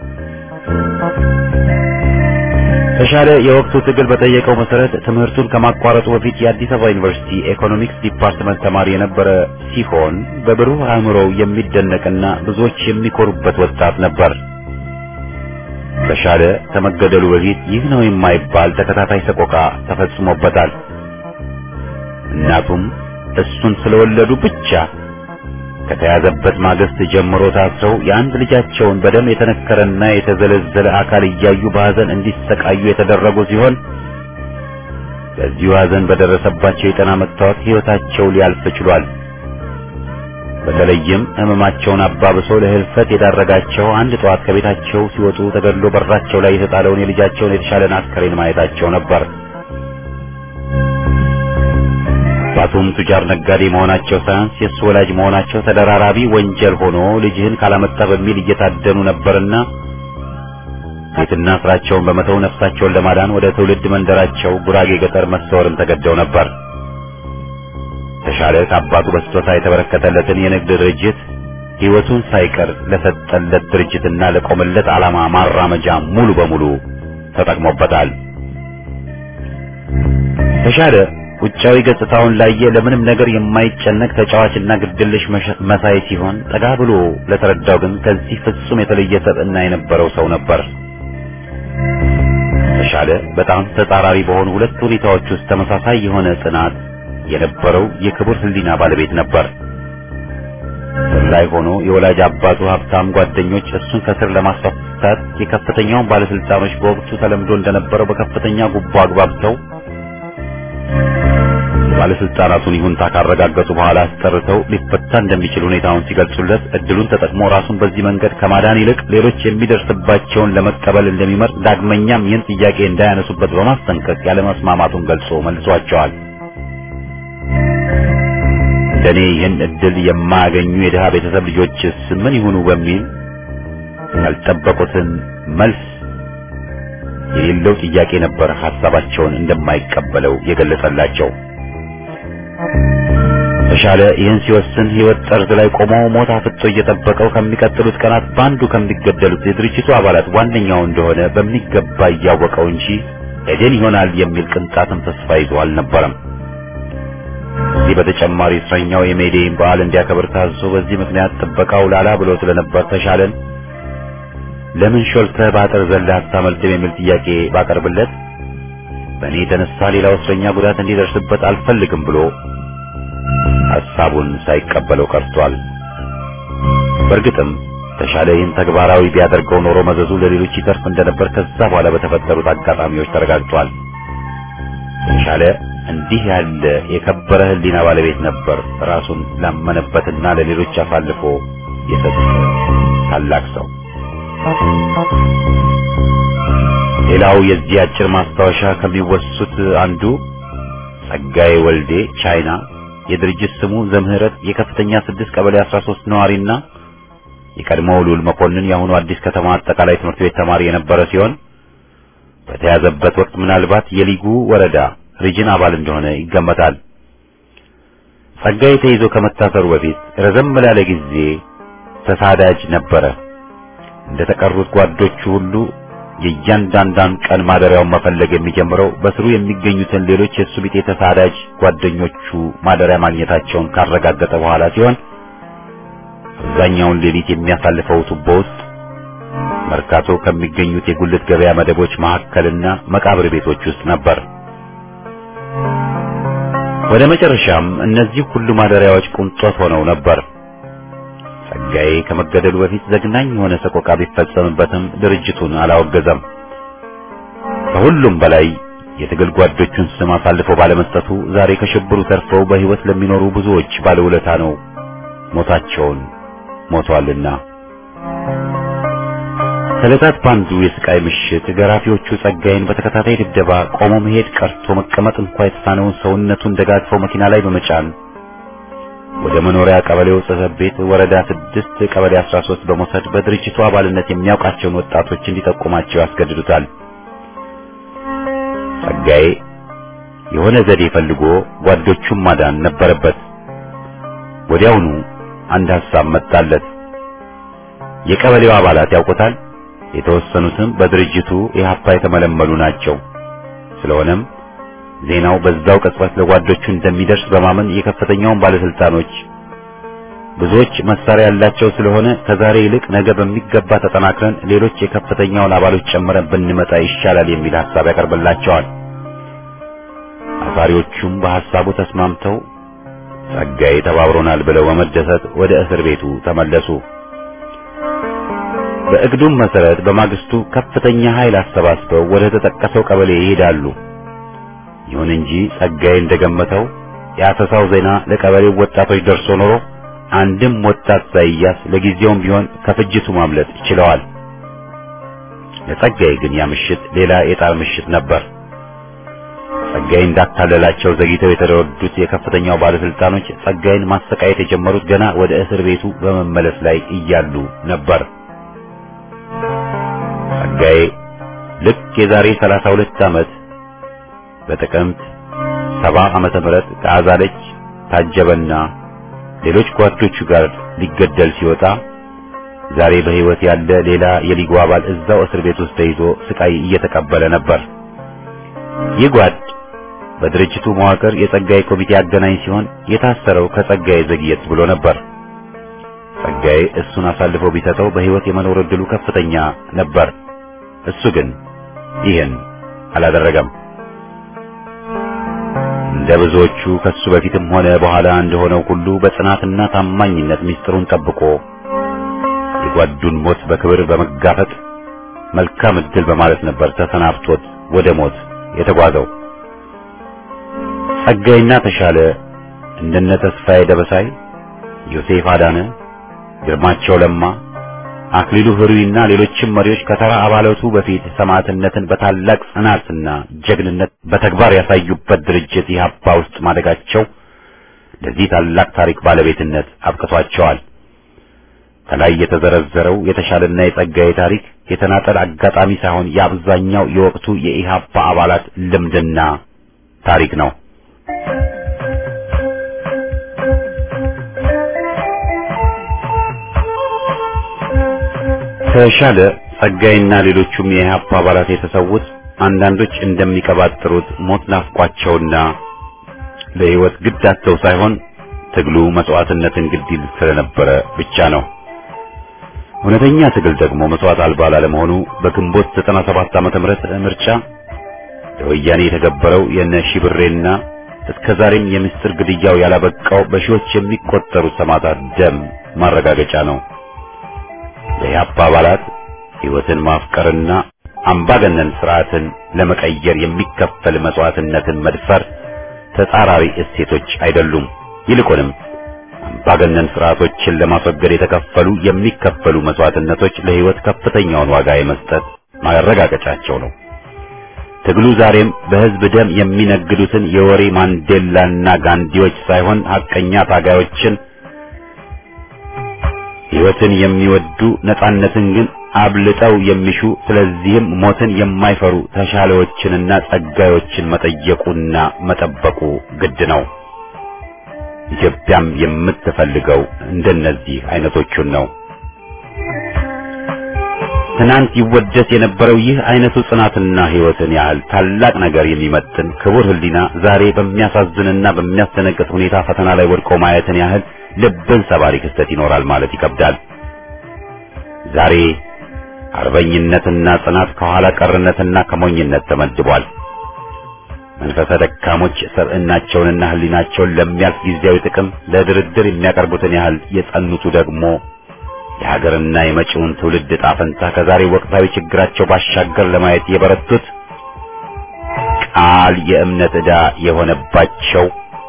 ተሻለ የወቅቱ ትግል በጠየቀው መሰረት ትምህርቱን ከማቋረጡ በፊት የአዲስ አበባ ዩኒቨርሲቲ ኢኮኖሚክስ ዲፓርትመንት ተማሪ የነበረ ሲሆን በብሩህ አእምሮው የሚደነቅና ብዙዎች የሚኮሩበት ወጣት ነበር። ተሻለ ከመገደሉ በፊት ይህ ነው የማይባል ተከታታይ ሰቆቃ ተፈጽሞበታል። እናቱም እሱን ስለወለዱ ብቻ ከተያዘበት ማግስት ጀምሮ ታስረው የአንድ ልጃቸውን በደም የተነከረና የተዘለዘለ አካል እያዩ በሐዘን እንዲሰቃዩ የተደረጉ ሲሆን በዚሁ ሐዘን በደረሰባቸው የጤና መታወክ ሕይወታቸው ሊያልፍ ችሏል። በተለይም ሕመማቸውን አባብሶ ለህልፈት የዳረጋቸው አንድ ጠዋት ከቤታቸው ሲወጡ ተገድሎ በራቸው ላይ የተጣለውን የልጃቸውን የተሻለን አስከሬን ማየታቸው ነበር። አባቱም ቱጃር ነጋዴ መሆናቸው ሳያንስ የእሱ ወላጅ መሆናቸው ተደራራቢ ወንጀል ሆኖ ልጅህን ካላመጣ በሚል እየታደኑ ነበርና ቤትና ስራቸውን በመተው ነፍሳቸውን ለማዳን ወደ ትውልድ መንደራቸው ጉራጌ ገጠር መሰወርም ተገደው ነበር። ተሻለ ከአባቱ በስጦታ የተበረከተለትን የንግድ ድርጅት ሕይወቱን ሳይቀር ለሰጠለት ድርጅትና ለቆመለት ዓላማ ማራመጃ ሙሉ በሙሉ ተጠቅሞበታል። ተሻለ ውጫዊ ገጽታውን ላየ ለምንም ነገር የማይጨነቅ ተጫዋችና ግድልሽ መሳይ ሲሆን ጠጋ ብሎ ለተረዳው ግን ከዚህ ፍጹም የተለየ ሰብዕና የነበረው ሰው ነበር። ተሻለ በጣም ተጻራሪ በሆኑ ሁለት ሁኔታዎች ውስጥ ተመሳሳይ የሆነ ጽናት የነበረው የክቡር ሕሊና ባለቤት ነበር። ስር ላይ ሆኖ የወላጅ አባቱ ሀብታም ጓደኞች እሱን ከስር ለማስፈታት የከፍተኛውን ባለስልጣኖች በወቅቱ ተለምዶ እንደነበረው በከፍተኛ ጉቦ አግባብተው የባለስልጣናቱን ይሁንታ ካረጋገጡ በኋላ አስጠርተው ሊፈታ እንደሚችል ሁኔታውን ሲገልጹለት እድሉን ተጠቅሞ ራሱን በዚህ መንገድ ከማዳን ይልቅ ሌሎች የሚደርስባቸውን ለመቀበል እንደሚመርጥ ዳግመኛም ይህን ጥያቄ እንዳያነሱበት በማስጠንቀቅ ያለመስማማቱን ገልጾ መልሷቸዋል። እንደኔ ይህን እድል የማያገኙ የድሃ ቤተሰብ ልጆችስ ምን ይሁኑ በሚል ያልጠበቁትን መልስ የሌለው ጥያቄ ነበር ሐሳባቸውን እንደማይቀበለው የገለጸላቸው። ተሻለ ይህን ሲወስን ሕይወት ጠርዝ ላይ ቆሞ ሞት አፍጦ እየጠበቀው ከሚቀጥሉት ቀናት በአንዱ ከሚገደሉት የድርጅቱ አባላት ዋነኛው እንደሆነ በሚገባ እያወቀው እንጂ ኤዴን ይሆናል የሚል ቅንጣትም ተስፋ ይዞ አልነበረም። ከዚህ በተጨማሪ እስረኛው የሜዴይን በዓል እንዲያከብር ታዞ በዚህ ምክንያት ጥበቃው ላላ ብሎ ስለነበር ተሻለን ለምን ሾልተህ በአጥር ዘለህ አታመልጥም የሚል ጥያቄ ባቀርብለት በእኔ የተነሳ ሌላው እስረኛ ጉዳት እንዲደርስበት አልፈልግም ብሎ ሐሳቡን ሳይቀበለው ቀርቷል። በእርግጥም ተሻለ ይህን ተግባራዊ ቢያደርገው ኖሮ መዘዙ ለሌሎች ይተርፍ እንደነበር ከዛ በኋላ በተፈጠሩት አጋጣሚዎች ተረጋግጧል። ተሻለ እንዲህ ያለ የከበረ ሕሊና ባለቤት ነበር። ራሱን ላመነበትና ለሌሎች አሳልፎ የሰጠ ታላቅ ሰው። ሌላው የዚህ አጭር ማስታወሻ ከሚወሱት አንዱ ጸጋዬ ወልዴ ቻይና የድርጅት ስሙ ዘምህረት የከፍተኛ ስድስት ቀበሌ 13 ነዋሪና የቀድሞው ሉል መኮንን የአሁኑ አዲስ ከተማ አጠቃላይ ትምህርት ቤት ተማሪ የነበረ ሲሆን በተያዘበት ወቅት ምናልባት የሊጉ ወረዳ ሪጅን አባል እንደሆነ ይገመታል። ጸጋዬ ተይዞ ከመታሰሩ በፊት ረዘም ላለ ጊዜ ተሳዳጅ ነበረ። እንደ ተቀሩት ጓዶቹ ሁሉ የእያንዳንዳን ቀን ማደሪያውን መፈለግ የሚጀምረው በስሩ የሚገኙትን ሌሎች የእሱ ቢጤ ተሳዳጅ ጓደኞቹ ማደሪያ ማግኘታቸውን ካረጋገጠ በኋላ ሲሆን አብዛኛውን ሌሊት የሚያሳልፈው ቱቦ ውስጥ መርካቶ ከሚገኙት የጉልት ገበያ መደቦች መካከልና መቃብር ቤቶች ውስጥ ነበር። ወደ መጨረሻም እነዚህ ሁሉ ማደሪያዎች ቁንጦት ሆነው ነበር። ጸጋዬ ከመገደሉ በፊት ዘግናኝ የሆነ ሰቆቃ ቢፈጸምበትም ድርጅቱን አላወገዘም። ከሁሉም በላይ የትግል ጓዶቹን ስም አሳልፎ ባለመስጠቱ ዛሬ ከሽብሩ ተርፈው በሕይወት ለሚኖሩ ብዙዎች ባለውለታ ነው። ሞታቸውን ሞቷልና። ከዕለታት ባንዱ የስቃይ ምሽት ገራፊዎቹ ጸጋዬን በተከታታይ ድብደባ ቆሞ መሄድ ቀርቶ መቀመጥ እንኳ የተሳነውን ሰውነቱን ደጋግፈው መኪና ላይ በመጫን ወደ መኖሪያ ቀበሌው ጽሕፈት ቤት ወረዳ ስድስት ቀበሌ 13 በመውሰድ በድርጅቱ አባልነት የሚያውቃቸውን ወጣቶች እንዲጠቁማቸው ያስገድዱታል። ጸጋዬ የሆነ ዘዴ ፈልጎ ጓዶቹን ማዳን ነበረበት። ወዲያውኑ አንድ ሐሳብ መጣለት። የቀበሌው አባላት ያውቁታል። የተወሰኑትም በድርጅቱ ኢህአፓ የተመለመሉ ናቸው። ስለሆነም ዜናው በዛው ቅጽበት ለጓዶቹ እንደሚደርስ በማመን የከፍተኛውን ባለስልጣኖች ብዙዎች መሳሪያ ያላቸው ስለሆነ ከዛሬ ይልቅ ነገ በሚገባ ተጠናክረን ሌሎች የከፍተኛውን አባሎች ጨምረን ብንመጣ ይሻላል የሚል ሐሳብ ያቀርብላቸዋል። አሳሪዎቹም በሐሳቡ ተስማምተው ጸጋዬ ተባብሮናል ብለው በመደሰት ወደ እስር ቤቱ ተመለሱ። በእግዱም መሰረት በማግስቱ ከፍተኛ ኃይል አሰባስበው ወደ ተጠቀሰው ቀበሌ ይሄዳሉ። ይሁን እንጂ ጸጋዬ እንደገመተው የአሰሳው ዜና ለቀበሌው ወጣቶች ደርሶ ኖሮ አንድም ወጣት ሳይያስ ለጊዜውም ቢሆን ከፍጅቱ ማምለጥ ችለዋል። ለጸጋዬ ግን ያ ምሽት ሌላ የጣር ምሽት ነበር። ጸጋዬ እንዳታለላቸው ዘግይተው የተረዱት የከፍተኛው ባለስልጣኖች ጸጋዬን ማሰቃየት የጀመሩት ገና ወደ እስር ቤቱ በመመለስ ላይ እያሉ ነበር። ጸጋዬ ልክ የዛሬ 32 ዓመት በጥቅምት ሰባ ዓመተ ምህረት ከአዛለች ታጀበና ሌሎች ጓዶቹ ጋር ሊገደል ሲወጣ ዛሬ በሕይወት ያለ ሌላ የሊጉ አባል እዛው እስር ቤት ውስጥ ተይዞ ስቃይ እየተቀበለ ነበር። ይህ ጓድ በድርጅቱ መዋቅር የጸጋዬ ኮሚቴ አገናኝ ሲሆን የታሰረው ከጸጋዬ ዘግየት ብሎ ነበር። ጸጋዬ እሱን አሳልፎ ቢሰጠው በሕይወት የመኖር ዕድሉ ከፍተኛ ነበር። እሱ ግን ይህን አላደረገም። እንደ ብዙዎቹ ከሱ በፊትም ሆነ በኋላ እንደሆነው ሁሉ በጽናትና ታማኝነት ምስጢሩን ጠብቆ የጓዱን ሞት በክብር በመጋፈጥ መልካም ዕድል በማለት ነበር ተሰናብቶት ወደ ሞት የተጓዘው። ጸጋይና ተሻለ እንደነ ተስፋዬ ደበሳይ፣ ዮሴፍ አዳነ፣ ግርማቸው ለማ፣ አክሊሉ ህሩይና ሌሎችም መሪዎች ከተራ አባላቱ በፊት ሰማዕትነትን በታላቅ ጽናትና ጀግንነት በተግባር ያሳዩበት ድርጅት ኢህአፓ ውስጥ ማደጋቸው ለዚህ ታላቅ ታሪክ ባለቤትነት አብቅቷቸዋል። ከላይ የተዘረዘረው የተሻለና የጸጋዬ ታሪክ የተናጠል አጋጣሚ ሳይሆን የአብዛኛው የወቅቱ የኢህአፓ አባላት ልምድና ታሪክ ነው። ተሻለ ጸጋይና ሌሎቹም የኢህአፓ አባላት የተሰዉት አንዳንዶች እንደሚቀባጥሩት ሞት ናፍቋቸውና ለህይወት ግድ አጥተው ሳይሆን ትግሉ መስዋዕትነትን ግድ ይል ስለነበረ ብቻ ነው። እውነተኛ ትግል ደግሞ መስዋዕት አልባ ላለመሆኑ በግንቦት 97 ዓመተ ምህረት ምርጫ ለወያኔ የተገበረው የነ ሺብሬና እስከ ዛሬም የምስጢር ግድያው ያላበቃው በሺዎች የሚቆጠሩ ሰማዕታት ደም ማረጋገጫ ነው። የኢህአፓ አባላት ሕይወትን ማፍቀርና አምባገነን ስርዓትን ለመቀየር የሚከፈል መስዋዕትነትን መድፈር ተጻራሪ እሴቶች አይደሉም። ይልቁንም አምባገነን ስርዓቶችን ለማስወገድ የተከፈሉ የሚከፈሉ መስዋዕትነቶች ለሕይወት ከፍተኛውን ዋጋ የመስጠት ማረጋገጫቸው ነው። ትግሉ ዛሬም በሕዝብ ደም የሚነግዱትን የወሬ ማንዴላና ጋንዲዎች ሳይሆን ሐቀኛ ታጋዮችን ሕይወትን የሚወዱ ነጻነትን ግን አብልጠው የሚሹ ስለዚህም ሞትን የማይፈሩ ተሻለዎችንና ጸጋዮችን መጠየቁና መጠበቁ ግድ ነው። ኢትዮጵያም የምትፈልገው እንደነዚህ አይነቶቹን ነው። ትናንት ይወደስ የነበረው ይህ አይነቱ ጽናትና ሕይወትን ያህል ታላቅ ነገር የሚመጥን ክቡር ሕሊና ዛሬ በሚያሳዝንና በሚያስደነግጥ ሁኔታ ፈተና ላይ ወድቆ ማየትን ያህል ልብን ሰባሪ ክስተት ይኖራል ማለት ይከብዳል። ዛሬ አርበኝነትና ጽናት ከኋላ ቀርነትና ከሞኝነት ተመድቧል። መንፈሰ ደካሞች ሰብዕናቸውንና ሕሊናቸውን ለሚያልፍ ጊዜያዊ ጥቅም ለድርድር የሚያቀርቡትን ያህል የጸኑቱ ደግሞ የሀገርና የመጪውን ትውልድ ዕጣ ፈንታ ከዛሬ ወቅታዊ ችግራቸው ባሻገር ለማየት የበረቱት ቃል የእምነት ዕዳ የሆነባቸው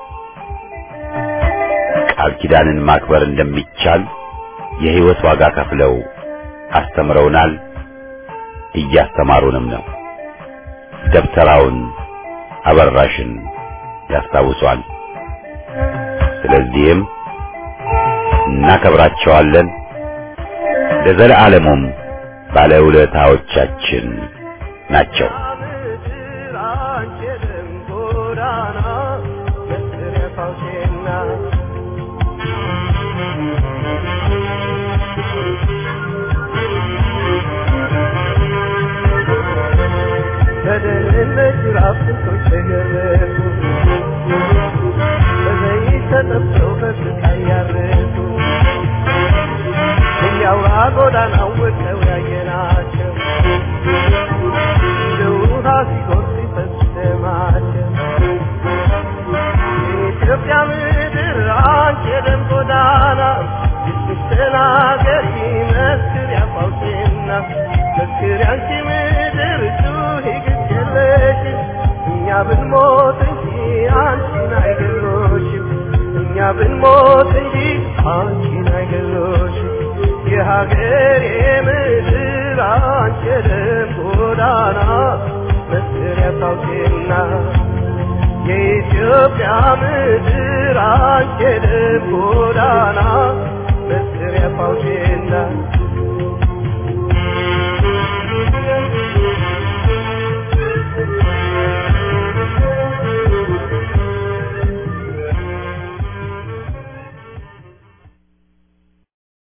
ቃል ኪዳንን ማክበር እንደሚቻል የሕይወት ዋጋ ከፍለው አስተምረውናል፣ እያስተማሩንም ነው። ደብተራውን አበራሽን ያስታውሷል። ስለዚህም እናከብራቸዋለን፣ ለዘለዓለሙም ባለውለታዎቻችን ናቸው። በደህንነት ጅራፍ ስንቶች ተገረፉ፣ በዘይት ተጠብሰው በስቃይ ያረፉ የአውራ ጎዳና ወቀው ያየናቸው እንደ ውሃ ሲጎርፍ ሲፈስ ደማቸው የኢትዮጵያ ምድር አንቺ የደም ጎዳና ስትናገሪ መስክር ያፋውቴና መስክር ያንቺ ምድር ጩኺ ግድ የለሽም እኛ ብንሞት እንጂ አንቺን አይገሎሽም እኛ ብንሞት እንጂ አንቺን አይገሎሽም የሀገሬ ምድር አንቺ የደም ጎዳና መስክር ያፋውቴና የኢትዮጵያ ምድር አንቺ የደም ጎዳና መስሪያ ፋውቼና